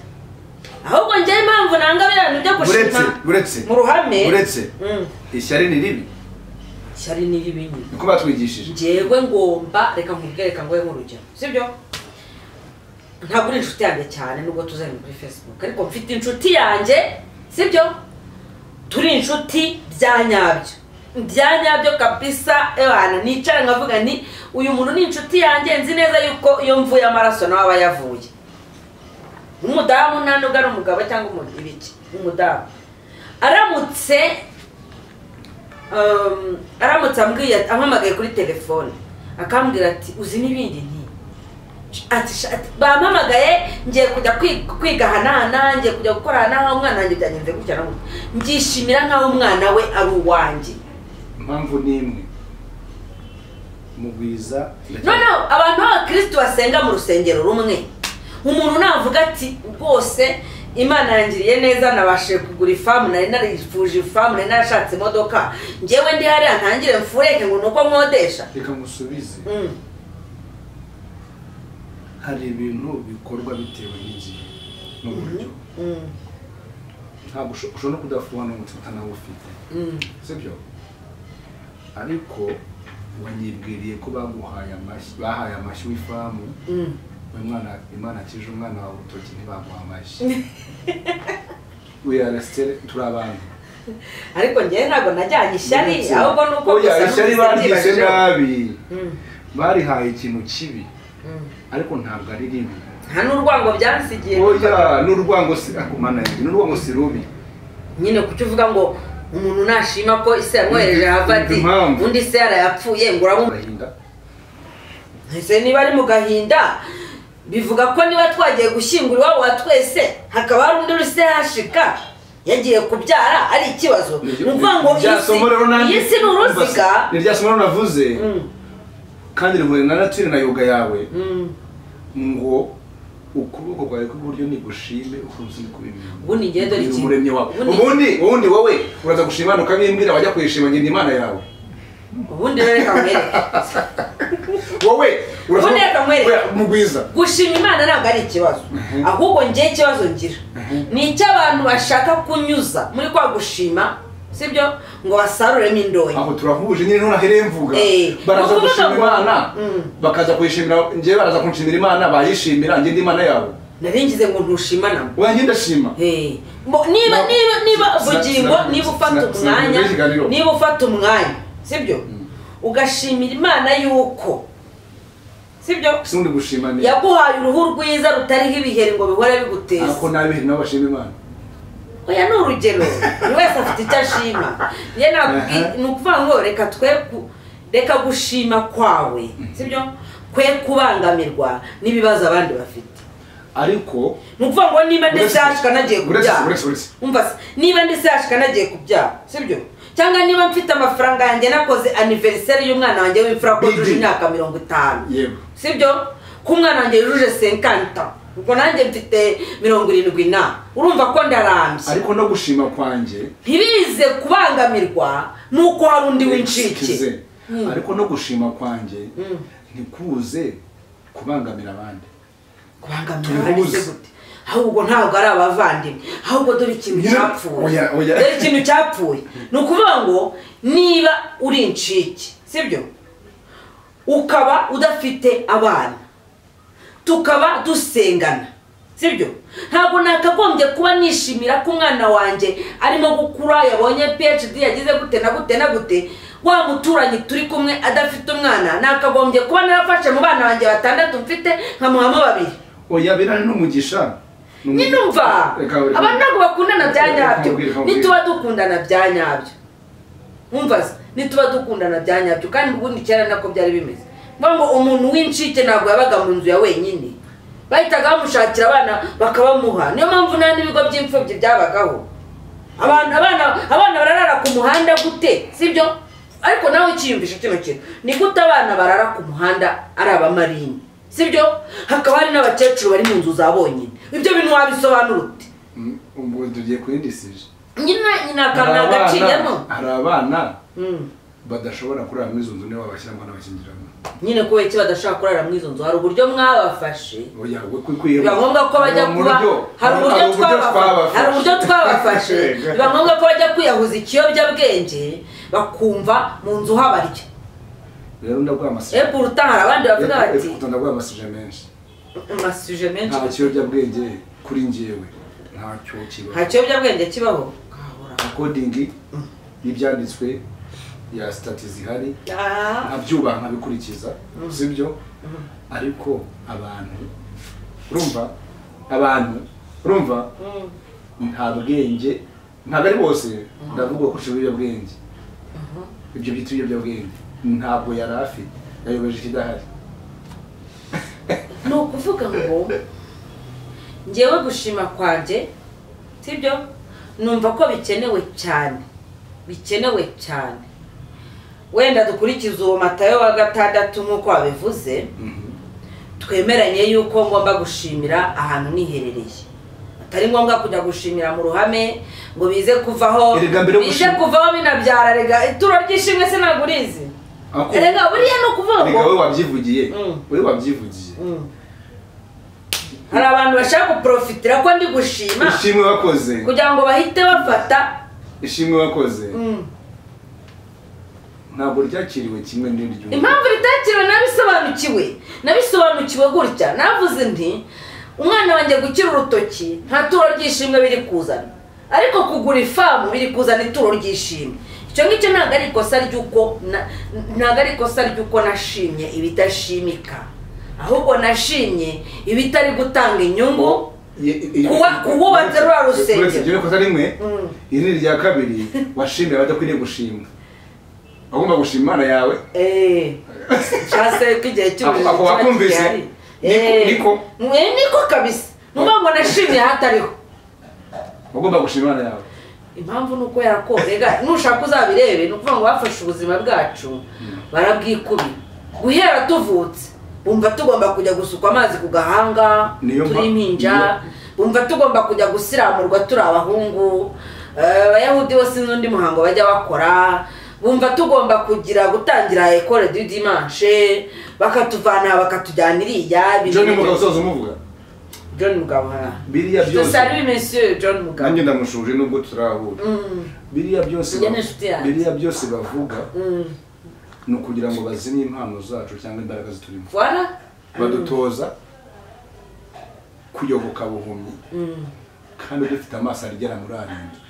ahubwo njyewe impamvu nanga biriya bintu byo uretse gushima uretse mu ruhame uretse Mm. ishyari ni ribi ishyari ni ribi nyine niko batwigishije njyewe ngomba reka nkubwire reka ngoye nk'urugero sibyo ntabwo uri inshuti yanjye cyane nubwo tuzanye kuri facebook ariko mfite inshuti yanjye sibyo turi inshuti bya nyabyo bya nyabyo kabisa ebana nicara nkavuga ni uyu muntu ni inshuti yanjye nzi neza yuko iyo mvuye amaraso nawe aba yavuye umudamu nta nubwo ari umugabo cyangwa umuntu ibiki umudamu aramutse um, aramutse ambwiye ampamagaye kuri telefone akambwira ati uzi n'ibindi nti ati sha- ati, bampamagaye ngiye kujya kwi- kwiga ahanahana ngiye kujya gukora ahanahana umwana wanjye byagenze gutya na gutya mbyishimira nk'aho umwana we ari uwanjye impamvu ni imwe mugwiza ndacyari- noneho abantu b'abakirisitu basenga mu rusengero rumwe umuntu navuga ati rwose imana yangiriye neza nabashije kugura ifamu nari narifuje ifamu nari narashatse imodoka ngewe ndi hariya ntangire mfureke ngo ni uko nkodesha reka musubize Mm. hari ibintu bikorwa bitewe n'igihe n'uburyo Mm. ntabwo usho- ushobora kudasobanukirwa utanawufite Mm. sibyo ariko wanyibwiriye ko baguhaye amashyi bahaye amashyi w'ifamu Mm. umwana imana akije umwana wawe urutoki ntibaguha amashyi we are still turi abantu ariko njyewe ntabwo najyanye ishyari ahubwo ni uko Oya, gusa ishyari n'umusengi baryise bashijeho. nabi Mm. barihaye ikintu kibi Mm. ariko ntabwo ari ribi nta n'urwango byansigiye oya n'urwango si akumana yanjye n'urwango si rubi nyine kuki uvuga ngo umuntu nashima ko ise yamwohereje havati Impamvu. undi se yarayapfuye ngo uramu Agahinda. ese niba ari mu gahinda bivuga ko niba twagiye gushyingura iwabo wa twese hakaba hari undi uri se hashika yagiye kubyara ari ikibazo ni ukuvuga ngo iyi Rya si- somo rero nanjye- iyi si ni uruziga Ni rya somo rero navuze Mm, kandi rihuye na natire na yoga yawe mm. ngo ukuboko kwawe kw'iburyo nigushime ukundi kubimenya ubundi ngendo rikiri umuremyi wawe ubundi- ubundi ubundi wowe uraza gushima hano ukabimbwira wajya kuyishima nyina imana yawe ubundi rero reka nkwereke wowe Ubundi reka nkwereke. Oya, mugwiza gushima imana ntabwo ari ikibazo Mhm. ahubwo ngewe ikibazo ngira Mhm. ni icy'abantu bashaka kunyuza muri kwa gushima sibyo ngo basaruremo indonyi aho turahuje nyine none ahereye mvuga Eh, baraza ni ukuvuga gushima ngo- imana Mm. bakaza kuyishimira njyewe baraza kunshimira imana bayishimira njye ndi imana yabo nari ngize ngo ntushima nabo wanjye ndashima Eh, mbo- niba Na- niba niba sina- bugingo sina- niba ufata sina- sina- umwanya sina- ikiganiro. niba ufata umwanya sibyo ugashimira imana yuko sibyo si undi gushima ni yaguhaye uruhu rwiza rutariho ibiheri ngo bihore biguteza ako nabi nabo bashima imana oya ni urugero buri wese afite icyo ashima njye nakubwiye Aha. ni ukuvuga ngo reka twe ku- reka gushima kwawe sibyo kwe kubangamirwa n'ibibazo abandi bafite ariko ni ukuvuga ngo niba ndetse Uretse- yashika nagiye uretse- kubyara uretse- uretse. umva se niba ndetse yashika nagiye kubyara sibyo cyangwa niba mfite amafaranga yanjye nakoze aniveriseri y'umwana wanjye w'imfura ko Bibi. yujuje imyaka mirongo itanu yewe sibyo ko umwana wanjye yujuje senkanta ubwo nanjye mfite mirongo irindwi na urumva ko ndarambye ariko no gushima kwanjye ntibize kubangamirwa nuko hari undi w'incike Excuse. ariko no gushima kwanjye ntikuze kubangamira abandi kubangamira Tubihuze. abandi se gute ahubwo ntabwo ari abavandimwe ahubwo dore ikintu Nyine- cyapfuye oya, oya. dore ikintu cyapfuye ni ukuvuga ngo niba uri incike sibyo ukaba udafite abana tukaba dusengana sibyo ntabwo nakagombye kuba nishimira ko umwana wanjye arimo gukura yabonye phd yagize gute na gute na gute wa muturanyi turi kumwe adafite umwana nakagombye kuba narafashe mu bana banjye batandatu mfite nkamuhamo babiri oya birane n'umugisha Ni umugisha. nyine umva Reka- reka- abantu ntabwo bakundana bya Reka- reka nyabyo nkubwire, reka nkubwire. nituba dukundana bya nyabyo umva se nituba dukundana bya nyabyo kandi ubundi kera nako byari bimeze mvuga ngo umuntu w'incike ntabwo yabaga mu nzu ya wenyine bahitaga bamushakira abana bakabamuha niyo mpamvu nta n'ibigo by'imfubyi byabagaho abantu abana abana bararara ku muhanda gute sibyo ariko nawe ukiyumvisha kino kintu ni gute abana barara ku muhanda ari abamarini sibyo hakaba hari n'abakecuru bari mu nzu za bonyine ibyo bintu wabisobanura ute Mm, ubwo tugiye ku yindi sije nyina nyina akantu hari abana agacinyemo hari abana Mm. badashobora kurara muri izo nzu niba babashyiramo n'abakingiramo nyine kubera iki badashobora kurara muri izo nzu hari uburyo mwabafashe oya we kwikwiye biba ngombwa ko bajya kuba hari uburyo twaba- hari uburyo twabafashe biba ngombwa ko bajya kwiyahuza ikiyobyabwenge bakumva mu nzu habarya rero ndaguha amasije epo urutaha hari abandi bavuga bati ndaguha amasije menshi amasuje menshi nta kiyobyabwenge kuri njyewe ntacyo kiba nta kiyobyabwenge kibaho Kabura. akodingi y'ibyanditswe ya sitati zihari Ah, abyubaha nkabikurikiza sibyo ariko abantu urumva abantu urumva mm, nta bwenge ntabwo ari bose ndavuga ko ushinzwe ibiyobyabwenge ibyo byitwa ibiyobyabwenge ntabwo yari afite yayobeje ikidahari ni ukuvuga ngo ngewe gushima kwanjye sibyo numva ko bikenewe cyane bikenewe cyane wenda dukurikize uwo matayo wa gatandatu nk'uko wabivuze twemeranye yuko ngomba gushimira ahantu niherereye atari ngombwa kujya gushimira mu ruhame ngo bize kuvaho Erega mbere yo bize gushima- kuvaho binabyara rega ituro ry'ishimwe se ntabwo urizi Ako- rega buriya ni ukuvuga Erega ngo wowe wabyivugiye Mm. wowe wabyivugiye Mm. hari abantu bashaka guporofitira ko ndi gushima ishimwe wakoze kugira ngo bahite bafata ishimwe wakoze Mm. ntabwo ryakiriwe kimwe n'iryo impamvu ritakiriwe nabisobanukiwe nabisobanukiwe gutya navuze nti umwana wanjye gukira urutoki nta turo ry'ishimwe biri kuzana ariko kugura ifamu biri kuzana ituro ry'ishimwe icyo ngicyo ntabwo ari ikosa ry'uko na- ntabwo ari ikosa ry'uko nashimye ibidashimika ahubwo nashimye ibitari gutanga inyungu Kuwa- kuwubatse rwa rusengero. uretse kosa rimwe Mm. iri ni irya kabiri washimira abadakwiriye gushimwa wagomba gushima imana yawe eee cyase ko igihe Ako- cy'uburezi ako kiba wakumvise? gihari. Niko- Eee. niko? Mwe niko kabisa nuvuga ngo nashimye ahatariho wagomba gushima imana yawe impamvu ni uko yakorega nushaka uzabirebe ni ukuvuga ngo bafashe ubuzima bwacu barabwikubira guhera tuvutse bumva tugomba kujya gusukwa amazi ku gahanga Niyo mpa- turi impinja niyo- bumva tugomba kujya gusiramurwa turi abahungu Eh, abayahudi bose n'undi muhango bajya bakora bumva tugomba kugira gutangira ekore du dimanche bakatuvana aha bakatujyana iriya ibyo ni umugabo usoza umuvuga john mugabo hara biriya byose salut monsieur john mugabo nanjye ndamushuje nubwo turahura Mm, biriya byose Njye ni ba- inshuti yanjye. biriya byose bavuga mm. ni ukugira ngo bazimye impano zacu cyangwa imbaraga ziturimo Voilà. badutoza kuyoboka buhumyi Mm. kandi dufite amaso agera muri arindwi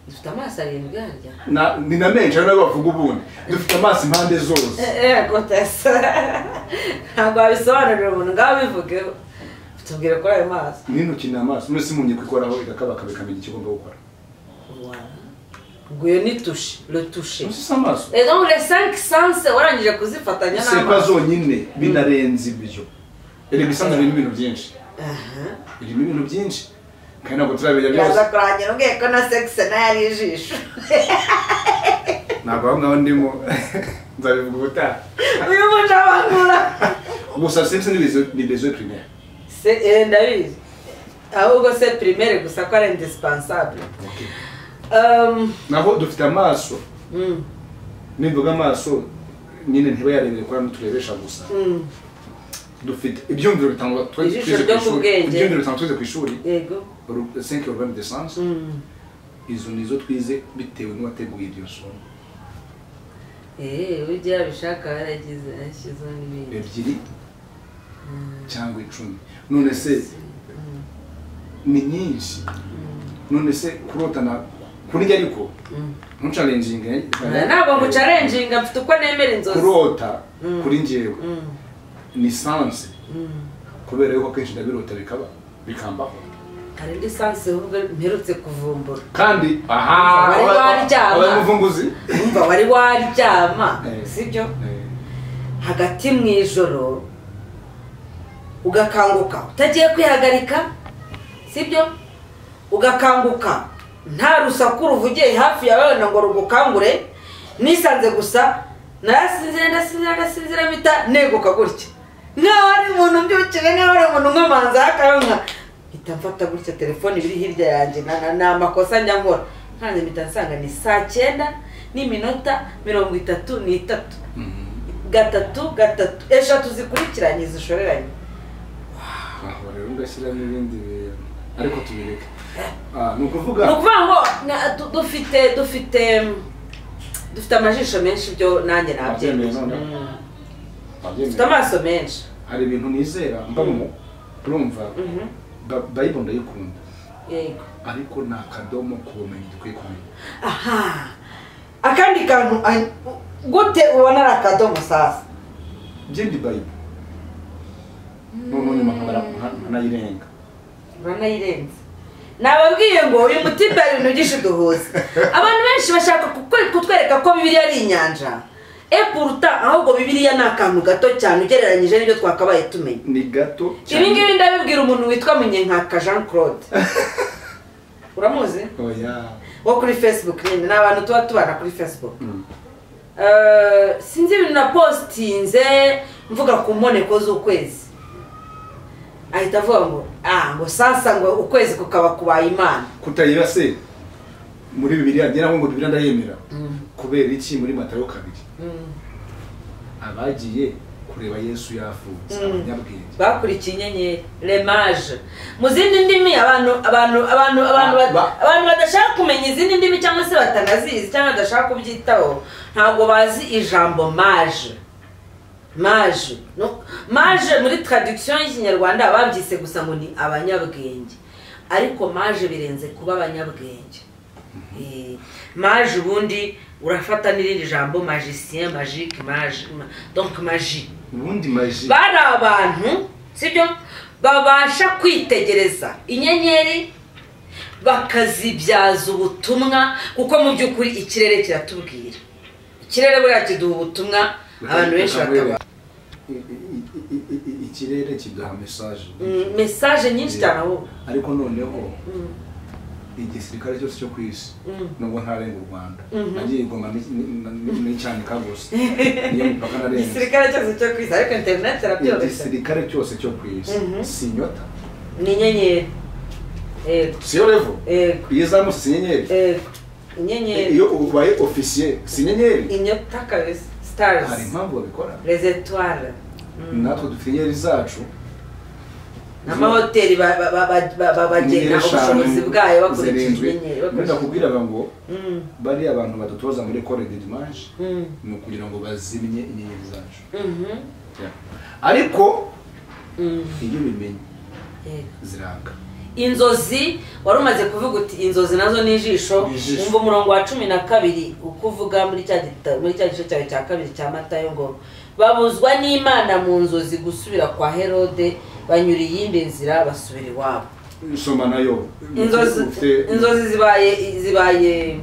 dufite amaso arindwi harya Na- ni na menshi ari nayo bavuga ubundi dufite amaso impande zose yego tesa ntabwo wabisobanurira umuntu ngaho bivugeho tubwire kuri ayo maso n'intoki ni amaso mwese mumenye kwikoraho igakabakaba ikamenya icyo ugomba gukora Voilà. ngo iyo ni tushe le tushe gusa si amaso ego ngo le 5 sens warangije kuzifatanya sepa zonyine binarenze ibyo erega isanzwe irimo ibintu byinshi irimo ibintu byinshi kandi ntabwo turabirya byose yaza kurangira umbwiye ko na sexe nayo ari ijisho ntabwo aho ngaho ndimo nzabivuga ubutaha uyu muntu abangura gusa sinzi ni bezo ni bezo primaire Se- eh, ndabizi ahubwo se primaire gusa ko ari indispensable Um, naho dufite amaso mm, nimvuga amaso nyine ntibayarebere kwa turebesha gusa mm, dufite ibyumviro bitangwa twe- Ijisho twize ku ryo ku ishuri bwenge. ibyumviro bitangwa twize ku ishuri yego ru- cinq urbaine de science Mm. izo nizo twize bitewe n'uwateguye iryo somo Eh, ujya yabishaka yaragize yashyizeho n'ibindi ebyiri cyangwa icumi none se ni nyinshi none se kurotana kurya ariko Mm. ntucarenjinga Eh, ntabwo ngucarenjinga mfite uko nemera inzozi kurota Mm. kuri njyewe Mm, ni sanse mm. kubera yuko akenshi ndabirota bikaba bikambaho hari indi sanse ahubwo mperutse kuvumbura kandi Wari waryama. abayamuvunguzi wumva wari waryama Eh. sibyo hagati mu ijoro ugakanguka utagiye kwihagarika sibyo ugakanguka nta rusaku ruvugiye hafi yawe wenda ngo rugukangure nisanze gusa narasinzira ndasinzira ndasinzira mpita neguka gutya nkaho ari umuntu mbyukiwe nkaho ari umuntu nkomanza akanka mpita mfata gutya telefone biri hirya yanjye na- na- ni amakosa njya nkora nkanze mpita nsanga ni saa cyenda n'iminota mirongo itatu n'itatu gatatu gatatu eshatu zikurikiranye zishoreranye aho rero ugashyiramo ibindi bintu ariko tubireke Ah, ni ni ukuvuga ukuvuga ngo na- du- dufite dufite mm, dufite amajisho menshi byo nanjye Wabyemeye nabyemeza noneho. Mm. wabyemeye. dufite amaso menshi hari ibintu nizera mbamo urumva Mhm. Ba- bayibona ndayikunda yego ariko ni akadomo ku bumenyi dukwiye kumenya aha akandi kantu ay- gute ubona ari akadomo sasa bye ndi bayibo noneho nyuma nkabara nka- nkanayirenga uranayirenze nababwiye ngo uyu mutima hari ibintu byinshi duhuza abantu benshi bashaka kukwe- kutwereka ko bibiri ari inyanja e puruta ahubwo bibiliya ni akantu gato cyane ugereranyije n'ibyo twakabaye tumenya ni gato ibi ngibi ndabibwira umuntu witwa munyenkanka jean claude uramuzi oya wo kuri facebook nyine ni abantu tuba tubana kuri facebook Mm. Eh, sinzi ibintu napositinze mvuga ku mboneko z'ukwezi ahita avuga ngo ah ngo sasa ngo ukwezi kukaba kubaye imana kutayiba se muri bibiliya njye nabwo ngo bibiliya ndayemera kubera iki muri matayo kabiri Mm. abagiye kureba yesu yavutse Mm. abanyabwenge bakurikiye inyenyeri remaje mu zindi ndimi abantu abantu abantu abantu bat- Ba- abantu badashaka kumenya izindi ndimi cyangwa se batanazizi cyangwa badashaka kubyitaho ntabwo bazi ijambo maje maje No- maje muri tradisiyo y'ikinyarwanda babyise gusa ngo ni abanyabwenge ariko maje birenze kuba abanyabwenge Eh, maje ubundi urafata n'irindi jambo magicien magique maje ma- donc magie ubundi maji bari abantu sibyo babasha kwitegereza inyenyeri bakazibyaza ubutumwa kuko mu by'ukuri ikirere kiratubwira ikirere buriya kiduha ubutumwa abantu benshi batabona I- i- i- i- i- ikirere kiduha mesaje Mm, mesaje nyinshi cyane ahubwo ariko noneho Mm, igisirikare cyose cyo ku isi mm. nubwo ntarenga u rwanda Mhm. nagiye igomba n'icyanika gusa niyo mipaka narenze igisirikare cyose cyo ku isi ariko interineti irabyoroshya igisirikare cyose cyo ku isi Mhm. si inyota ni inyenyeri yego siyo revo yego iyo izamutse si inyenyeri yego inyenyeri iyo ubaye ofisiye si inyenyeri inyota kabisa hari sitarizi impamvu babikora les étoiles Mm. natwe dufite inyenyeri zacu n'amahoteli ba- ba- ba- ba- ba- ba- bagena ubushobozi bwayo bakurikije inyenyeri bakurikije bakubwiraga ngo Mm, bariya abantu badutoza muri kore de dimanche mm, ni ukugira ngo bazimye inyenyeri zacu mhm, ariko mm, iyo ubimenye yego. ziraka inzozi wari umaze kuvuga uti inzozi nazo ni ijisho Ni ijisho. umva umurongo wa cumi na kabiri uko uvuga muri cya gita- muri cya gice cyawe cya kabiri cya matayo ngo babuzwa n'imana mu nzozi gusubira kwa herode banyura iyindi nzira basubira iwabo soma nayo inzozi Ufite- inzozi zibaye zibaye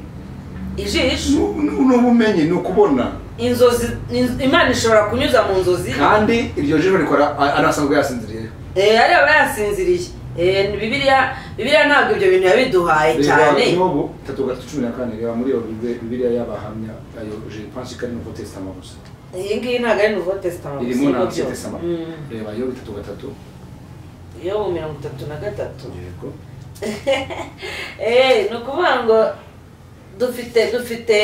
ijisho Nu- nu- n'ubumenyi ni ukubona inzozi in- imana ishobora kunyuza mu nzozi kandi iryo jisho rikora a- anasanzwe yasinziriye Eh, ari aba yasinziriye Eh, ni bibiliya bibiliya ntabwo ibyo bintu yabiduhaye reba cyane yobu tatu gatatu cumi na kane reba muri iyo Bibli- bibiliya y'abahamya ayo je pense ko ari nuko tesitama gusa iyi ngiyi ntabwo ari nuvo tesitama gusa irimo nibyo na byose. tesitama Mm. reba yobu itatu gatatu yobu mirongo itatu na gatatu yego Eh, ni ukuvuga ngo dufite dufite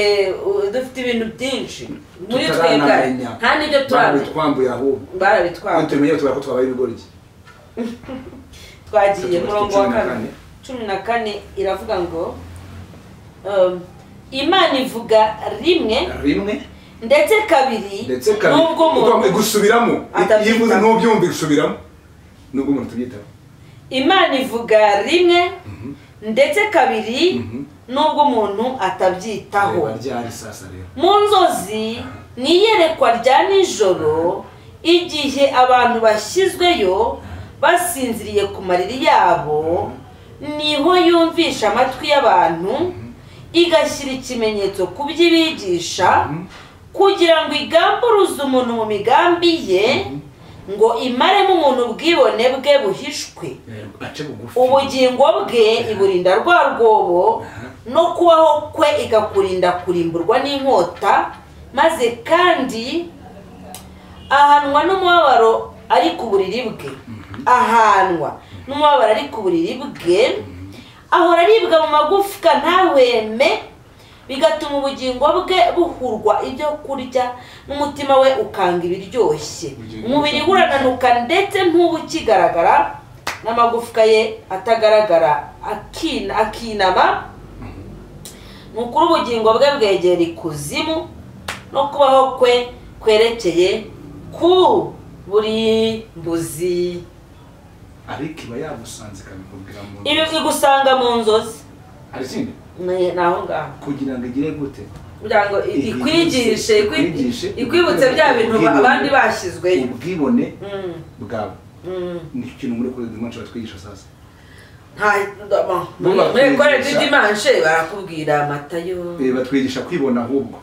uh, dufite ibintu byinshi muri twebwe Tutaranamenya. nta n'ibyo turamenya twambuye ahubwo iyo barabitwara tubimenye tubara ko twabaye ibigoryi twagiye Tatu- murongo cumi wa na kabiri kane. cumi na kane iravuga ngo um, imana ivuga rimwe rimwe ndetse kabiri ndetse kabiri n'ubwo ugomba umuntu gusubiramo Atabyitaho. iyo uvuze ntubyumva gusubiramo nubwo umuntu tubyitaho imana ivuga rimwe ndetse kabiri Mhm. n'ubwo umuntu atabyitaho reba ryari sasa rero mu nzozi ni iyerekwa rya nijoro igihe abantu bashyizweyo basinziriye ku mariri yabo niho yumvisha amatwi y'abantu igashyira ikimenyetso ku by'ibigisha Mhm. kugira ngo igamburuze umuntu mu migambi ye ngo imaremo umuntu ubwibone bwe buhishwe Reba, ace bugufi ubugingo bwe iburinda rwa rwobo no kubaho kwe igakurinda kurimburwa n'inkota maze kandi ahanwa n'umubabaro ari ku buriri bwe ahanwa n'umubabaro ari ku buriri bwe ahora aribwa mu magufwa ntahweme bigatuma ubugingo bwe buhurwa ibyo kurya n'umutima we ukanga ibiryoshye Ubugingo umubiri we bushaka- urananuka ndetse ntube ukigaragara n'amagufwa ye atagaragara akina- akinama ni ukuri ubugingo bwe bwegera ikuzimu no kubaho kwe kwerekeye ku burimbuzi ariko iba yagusanze ikabikubwira mu ibi igusanga mu nzozi hari ikindi Ni- ni aho ngaho kugira ngo igire gute kugira ngo i- ikwigishe ikwi- Ikwigishe. ikwibutse bya bintu ba- abandi bashyizweyo ubwibone Mm, bwawe mm. nicyo kintu muri kure dimanche batwigisha sasa Nta- ndabona. Bubakwigisha. muri kore didimanshe barakubwira amatayo Eh, batwigisha kwibona ahubwo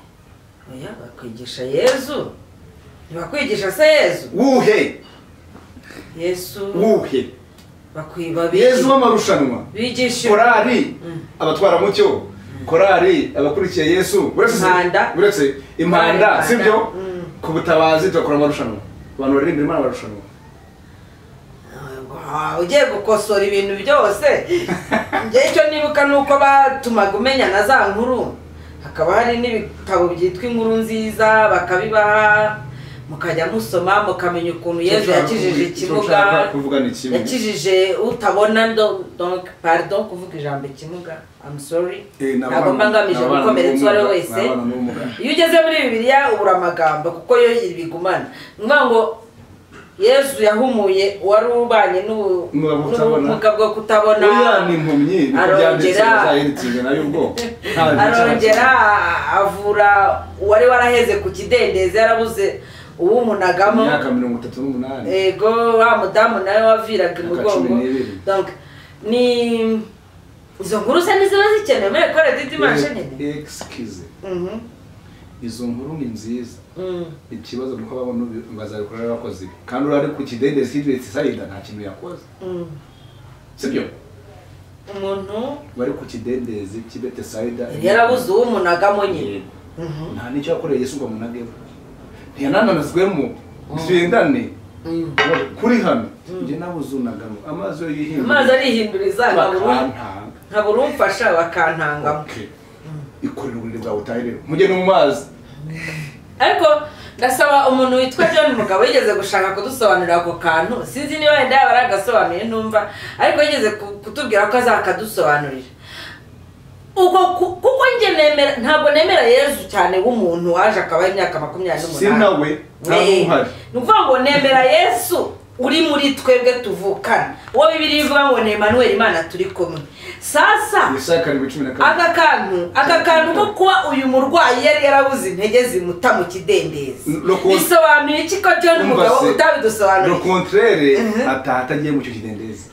oya bakwigisha yezu ntibakwigisha se yezu wuhe yesu wuhe bakwiba yezu w'amarushanwa bigisha korari Mm. abatwara mucyo korari abakurikiye yesu uretse Impanda. uretse impanda Impanda. sibyo Mm. ku butabazi turakora amarushanwa abantu baririmbira imana amarushanwa Wow, ugiye gukosora ibintu byose njye icyo nibuka ni uko batumaga umenya na za nkuru hakaba hari n'ibitabo byitwa inkuru nziza bakabibaha mukajya musoma mukamenya ukuntu yezu yakijije ushaka ikimuga kuvuga ni kimwe yakijije utabona do- donc pardon kuvuga ijambo ikimuga I'm sorry Eh, ni abana- ntabwo mba ngamije ni abana gukomeretsa uwo ari we n'ubumuga, wese ni abana n'ubumuga. iyo ugeze muri bibiliya ubura amagambo kuko yo ibigumana ni ukuvuga ngo yezu yahumuye uwari ubanye n'ubu- Ubumuga bwo kutabona. n'ubumuga bwo kutabona oya ni impumyi niko byanditse arongera- bazayandikirwe nayo ubwo Nta bintu arongera cyabakira. avura uwari waraheze ku kidendezi yarabuze uwumunagamo imyaka mirongo itatu n'umunani ego wa mudamu nawe waviraga Myaka imugongo cumi n'ibiri. donc ni izo nkuru se niziba zikenewe muri ekore didima shenene Eh, excuse izo nkuru ni nziza ikibazo nuko babona ubi- bazabikora ari abakozi be. kandi urari ku kidendezi cy'idendezi sayida nta kintu yakoze sibyo umuntu bari ku kidendezi cy'i betesayida yarabuze uwumunagamo nyine Yego. nta n'icyo yakoreye yesu ngo amunagemo ntiyanananazwemo ntibendane Mm. kuri hano njye nabuze unagamo amazi yo yihindura amazi arihinduriza nkabura- bakantanga nkabura umfasha bakantangamo ikorera uburiri bwawe utahe rero mujye no mu mazi ariko ndasaba umuntu witwa john mugabo yigeze gushaka kudusobanurira ako kantu sinzi niba wenda yaba aragasobanuye ntumva ariko yigeze ku- kutubwira ko azakadusobanurira ubwo ku- kuko njye nemera ntabwo nemera yezu cyane w'umuntu waje akaba imyaka makumyabiri si nawe nta n'uhari ni ukuvuga ngo nemera yesu uri muri twebwe tuvukana uwo bibiri ivuga ngo ni emanuel imana turi kumwe sasa yesaya karindwi cumi na kabiri aka kantu aka kantu ko kuba uyu murwayi yari yarabuze intege zimuta mu kidendezi N- no ku- bisobanuye iki ko john Umva umugabo se, le utabidusobanuriye contraire Mhm. ataha atagiye mu icyo kidendezi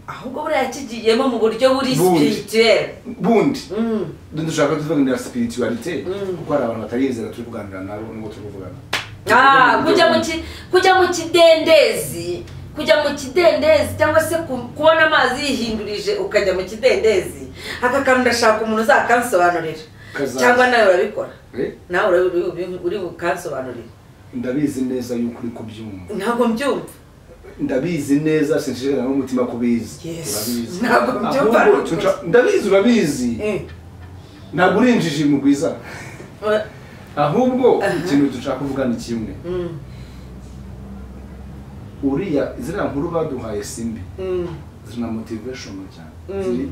ahubwo buriya yakigiyemo mu buryo buri Bundi. spirituel bundi Mm. dushaka tuvuganira spiritualité Mm. kuko hari abantu batariyezeera turi kuganira nabo n'uwo turi kuvugana Ah, kujya mu ki- kujya mu kidendezi kujya mu kidendezi cyangwa se ku- kubona amazi yihindurije ukajya mu kidendezi aka kantu ndashaka umuntu uzakansobanurira Kazaza. cyangwa nawe urabikora Eh, nawe uri- uri- uri bukansobanurire ndabizi neza yuko uri kubyumva ntabwo mbyumva ndabizi neza sinshishikara n'umutima kubizi Yes. Urabizi. Ntabwo mbyumva Ahubwo rwose. tuca- ndabizi urabizi Eh. ntabwo uri injiji mu rwiza Eh, ahubwo Aha. ikintu dushaka kuvuga ni kimwe mm, uriya ziriya nkuru baduhaye simbi mm, zina motivation cyane Mm. ziri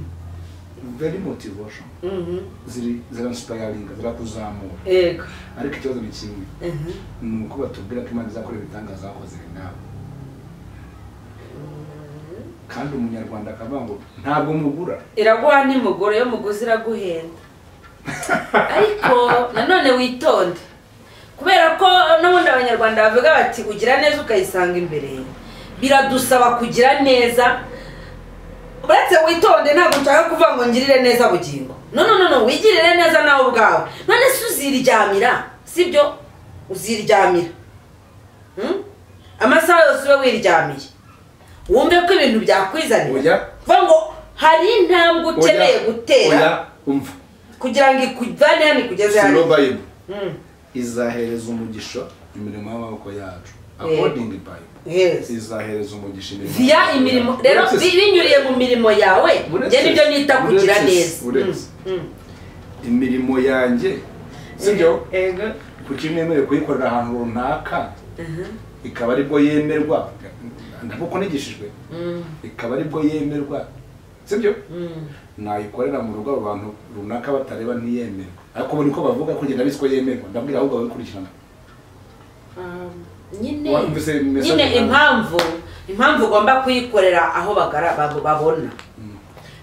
very motivation mhm. ziri ziransipayaringa zirakuzamura yego ariko ikibazo ni kimwe Mhm. ni uko batubwira ko imana izakora ibitangaza bakoze nawe kandi umunyarwanda akavuga ngo ntabwo mugura iraguha nimugore yo muguzi iraguhenda ariko nanone witonde kubera ko n'ubundi abanyarwanda bavuga bati ugira neza ukayisanga imbere biradusaba kugira neza uretse witonde ntabwo nshaka kuvuga ngo ngirire neza bugingo no no no no wigirire neza nawe ubwawe none se uziryamira sibyo uziryamira Hmm? amasaha yose ube wiryamiye wumve ko ibintu byakwizanira Oya. kuvuga ngo hari intambwe ukeneye Oya, gutera oya, umva kugira ngo ikujyane hano ikugeze hano sino bayibule Hmm, izahereza umugisha imirimo y'amaboko yacu Yego. according bible yes. izahereza umugisha imirimo via y'amaboko yacu. imirimo rero Uretse- bi- binyuriye mu mirimo yawe Uretse- njye nibyo nita kugira uretse- neza uretse. Hmm, hmm. imirimo yanjye sibyo Yego. kuki nemerewe kuyikorera ahantu runaka Mhm. ikaba aribwo yemerwa ndakuko nigishijwe Mm, ikaba aribwo yemerwa sibyo mm. nayikorera mu rugo abo bantu runaka batareba ntiyemerwa ariko ubu niko bavuga kugira ndabizi ko yemerwa ndabwira ahubwo ababikurikirana Um, nyine Wumvise message nyine yanjye? impamvu impamvu ugomba kuyikorera aho bagara- babo- babona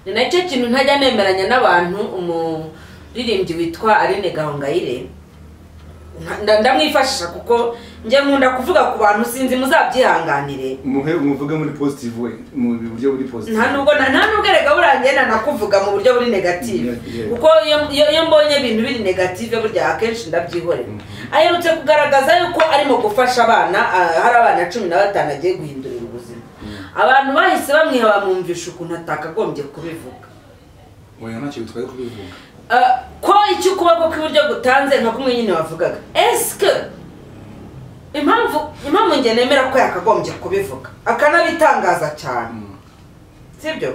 ni nacyo kintu ntajya nemeranya n'abantu umuririmbyi witwa aline gahongayire nda- ndamwifashisha kuko njye nkunda kuvuga ku bantu sinzi muzabyihanganire muhe muvuge muri positive we mu buryo buri positive nta nubwo na- nta nubwo erega buriya njye nanakuvuga mu buryo buri negative Yeah, yeah. kuko iyo- iyo iyo mbonye ibintu biri negative burya akenshi ndabyihorera aherutse kugaragaza yuko arimo gufasha abana ah, hari abana cumi na batanu agiye guhindurira ubuzima abantu bahise bamwiha bamwumvisha ukuntu atakagombye kubivuga oya ntacyo bitwaye kubivuga Ah, ko icyo ukuboko kw'iburyo gutanze nka kumwe nyine wavugaga esike impamvu impamvu njye nemera ko yakagombye kubivuga akanabitangaza cyane Mm. sibyo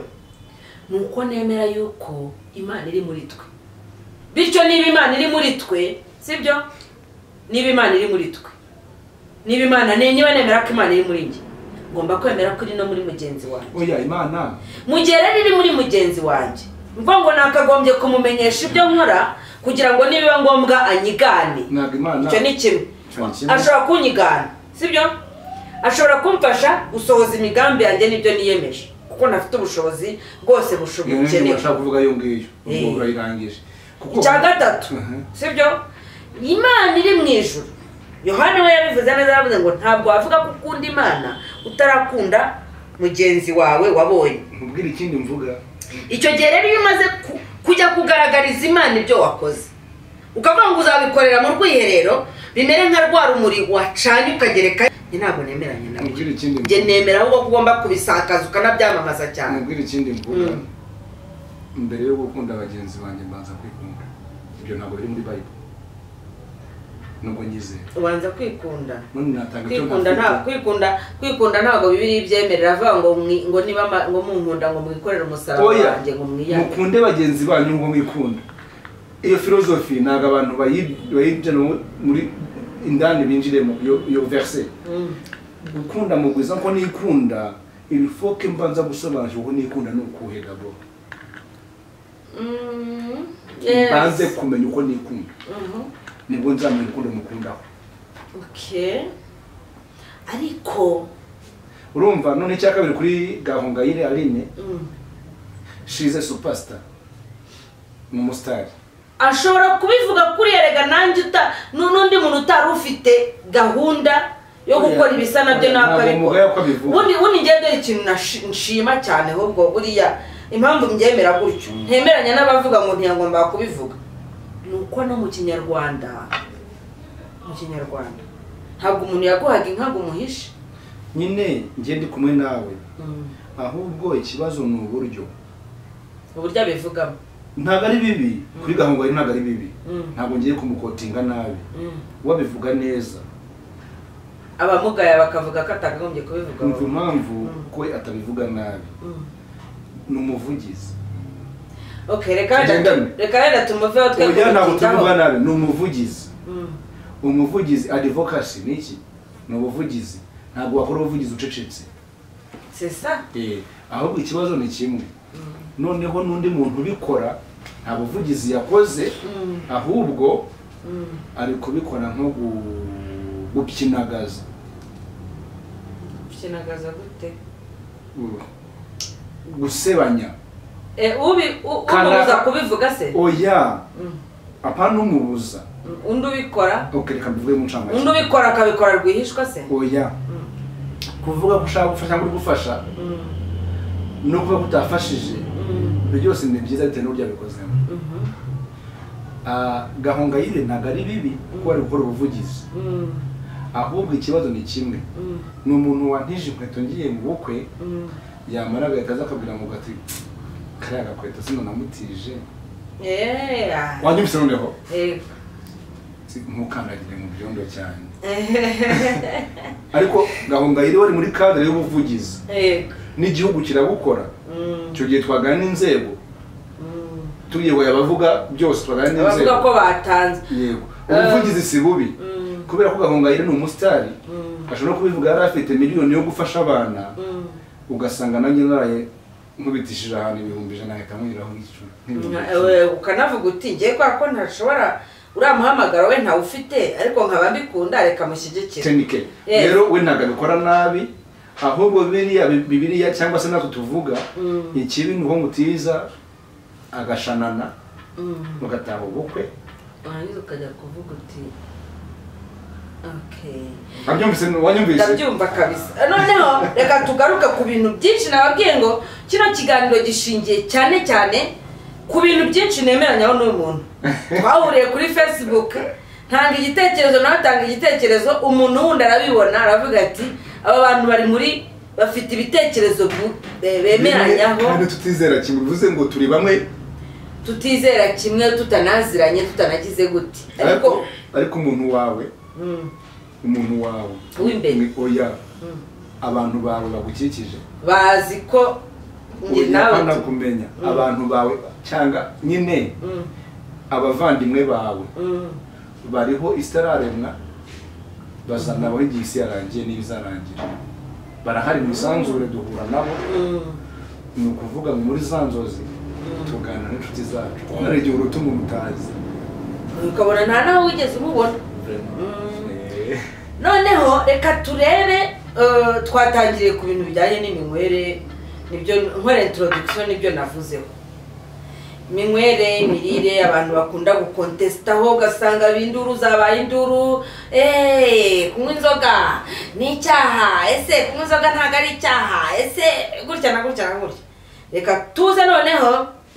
ni uko nemera yuko imana iri muri twe bityo niba imana iri muri twe sibyo niba imana iri muri twe niba imana ni niba nemera ko imana iri muri njye ngomba kwemera ko iri no muri mugenzi wanjye oya imana mu gihe rero iri muri mugenzi wanjye ubwo ngo nakagombye kumumenyesha ibyo nkora kugira ngo nibiba ngombwa anyigane ntabwo imana icyo ni kimwe Icyo ni kimwe. ashobora kunyigana sibyo ashobora kumfasha gusohoza imigambi yanjye n'ibyo niyemeje kuko ntafite ubushobozi bwose bushobo- iyo niyo bukenewe bashaka kuvuga iyo ngiyo ubwo Eh. urayirangije kuko icya gatatu Mhm. sibyo imana iri mu ijuru yohani we yabivuze neza yavuze ngo ntabwo wavuga ko ukunda imana utarakunda mugenzi wawe wabonye nkubwire ikindi mvuga icyo gihe rero iyo umaze ku- kujya kugaragariza imana ibyo wakoze ukavuga ngo uzabikorera mu rwiherero bimere nka rwa rumuri wacanye ukagereka njye ntabwo nemeranya na nkubwire ikindi njye mvuga nemera ahubwo ko ugomba kubisakaza ukanabyamamaza cyane nkubwire ikindi mvuga Mm. mbere yo gukunda bagenzi banjye mbanza kwikunda ibyo ntabwo biri muri bible nubwo nyizera ubanza kwikunda none natanga icyo kwikunda nta ntafite kwikunda kwikunda ntabwo bibiri ibyemerera avuga ngo mwi- ngo niba ama- ngo munkunda ngo mwikorere umusaraba oya wanjye ngo mwiyane mukunde bagenzi banyu ngo mwikunda iyo filozofi ntabwo abantu bayi- bayijyana muri indani binjiremo iyo iyo verse Mm. gukunda mugwiza ko nikunda ilifoke mbanza gusobanukirwa ko nikunda ni ukuhe gabo Mm, yes. mbanze kumenya uko nikunda Mhm. nibwo nzamenya ukundi mukundaho okay ariko urumva none icya kabiri kuri gahongayire aline mm, shize supasita ni umusitari ashobora kubivuga kuri erega nanjye uta nu- n'undi muntu utari ufite gahunda yo Oya. gukora ibisa nabyo Oya, ntabwo umugore nakabikora yuko abivuga. ubundi ubundi njyewe dore ikintu nashi- nshima cyane ahubwo buriya impamvu mbyemera gutyo ntemeranya n'abavuga ngo ntiyagomba kubivuga ni uko no mu kinyarwanda mu kinyarwanda ntabwo umuntu yaguhaga inka ngo umuhishe nyine njye ndi kumwe nawe Mm, ahubwo ikibazo ni uburyo uburyo abivugamo ntabwo ari bibi kuri gahongayire ntabwo ari bibi Mm. ntabwo ngiye kumukotinga nabi Mm. wabivuga neza abamugaya bakavuga ko atakagombye kubivuga kumva impamvu Mm. ko atabivuga nabi Mm. ni umuvugizi okay reka wenda Tugendane. reka wenda tumuveho twe oya ntabwo kumutindaho. tubivuga nabi ni umuvugizi Mm. umuvugizi adivokasi ni iki ni ubuvugizi ntabwo wakora ubuvugizi ucecetse c'est ça ahubwo ikibazo ni kimwe noneho n'undi muntu ubikora nta buvugizi yakoze Mm. ahubwo Mm. ari kubikora nko gu- gukinagaza ukinagaza gute Uh, gusebanya Eh, ubi u- Kana- umubuza kubivuga se oya Mm. apana umubuza Mm. undi ubikora ok reka mbivuge mu ncamake undi ubikora akabikora rwihishwa se oya kuvuga ko ushaka gufasha cyangwa uri gufasha Mm. no kuvuga ko utafashije Mm. ibyo byose ni byiza bitewe n'uburyo yabikozemo Mhm. Ah, gahongayire ntabwo ari bibi kuko ari gukora ubuvugizi Mm. ahubwo ikibazo ni kimwe Mm. ni umuntu wantije inkweto ngiye mu bukwe Mm. yamara agahita aza akabwira mu gati kariya gakweto sino namutije Eh, ah. wanyumvise noneho Eh. Si, ntukandagire mu byondo cyane ariko gahongayire wari muri kadere y'ubuvugizi Eh. n'igihugu kirabukora Mm. icyo gihe twagana n'inzego Mm. tuyoboye abavuga byose twagana n'inzego abavuga ko batanze yego ubuvugizi si bubi Mm. kubera ko gahongayire ni umusitari Mm. ashobora kubivuga yari afite miliyoni yo gufasha abana Mm. ugasanga nanjye naraye nkubitishije ahantu ibihumbi ijana ahita nkunyuraho nk'icumi nk'ibihumbi Nka- icumi. we ukanavuga uti ngiye kubera ko ntashobora uriya muhamagaro we ntawufite ariko nkaba mbikunda reka mushyigikire tenike Yes. rero we ntabwo abikora nabi ahubwo biriya bibiriya cyangwa se natwe tuvuga Mm. ikibi ni uwo mutiza agashanana Mm. mugataha ubukwe warangiza ukajya kuvuga uti Okay. wabyumvise wanyumvise ndabyumva kabisa noneho reka tugaruke ku bintu byinshi nababwiye ngo kino kiganiro gishingiye cyane cyane ku bintu byinshi nemeranyaho n'uyu muntu twahuriye kuri facebook ntanga igitekerezo nawe atanga igitekerezo umuntu wundi arabibona aravuga ati aba bantu bari muri bafite ibitekerezo bu- be- bemeranyaho kandi tutizera kimwe bivuze ngo turi bamwe tutizera kimwe tutanaziranye tutanagize gute ariko ariko ariko umuntu wawe mm, umuntu wawe W'imbere. Ni- oya Mm. abantu bawe bagukikije bazi ko njye nawe uyapana tu- kumenya Mm. abantu bawe cyangwa nyine Mm, abavandimwe bawe mm. bariho isi itararemwa bazanabaho igihe isi yarangiye n'ibizarangira barahari mu isanzure duhura nabo Mm. ni ukuvuga ngo muri za nzozi tuganira n'inshuti zacu kubera igihe uruta umuntu utazi ukabona nta naho wigeze umubona Mm. noneho reka turebe eh, twatangiriye ku bintu bijyanye n'iminywere nibyo nkora introduction nibyo navuzeho iminywere imirire abantu bakunda gukontesitaho ugasanga aba induru zabaye induru eee kunywa inzoga ni icyaha ese kunywa inzoga ntabwo ari icyaha ese gutya na gutya na gutya reka tuze noneho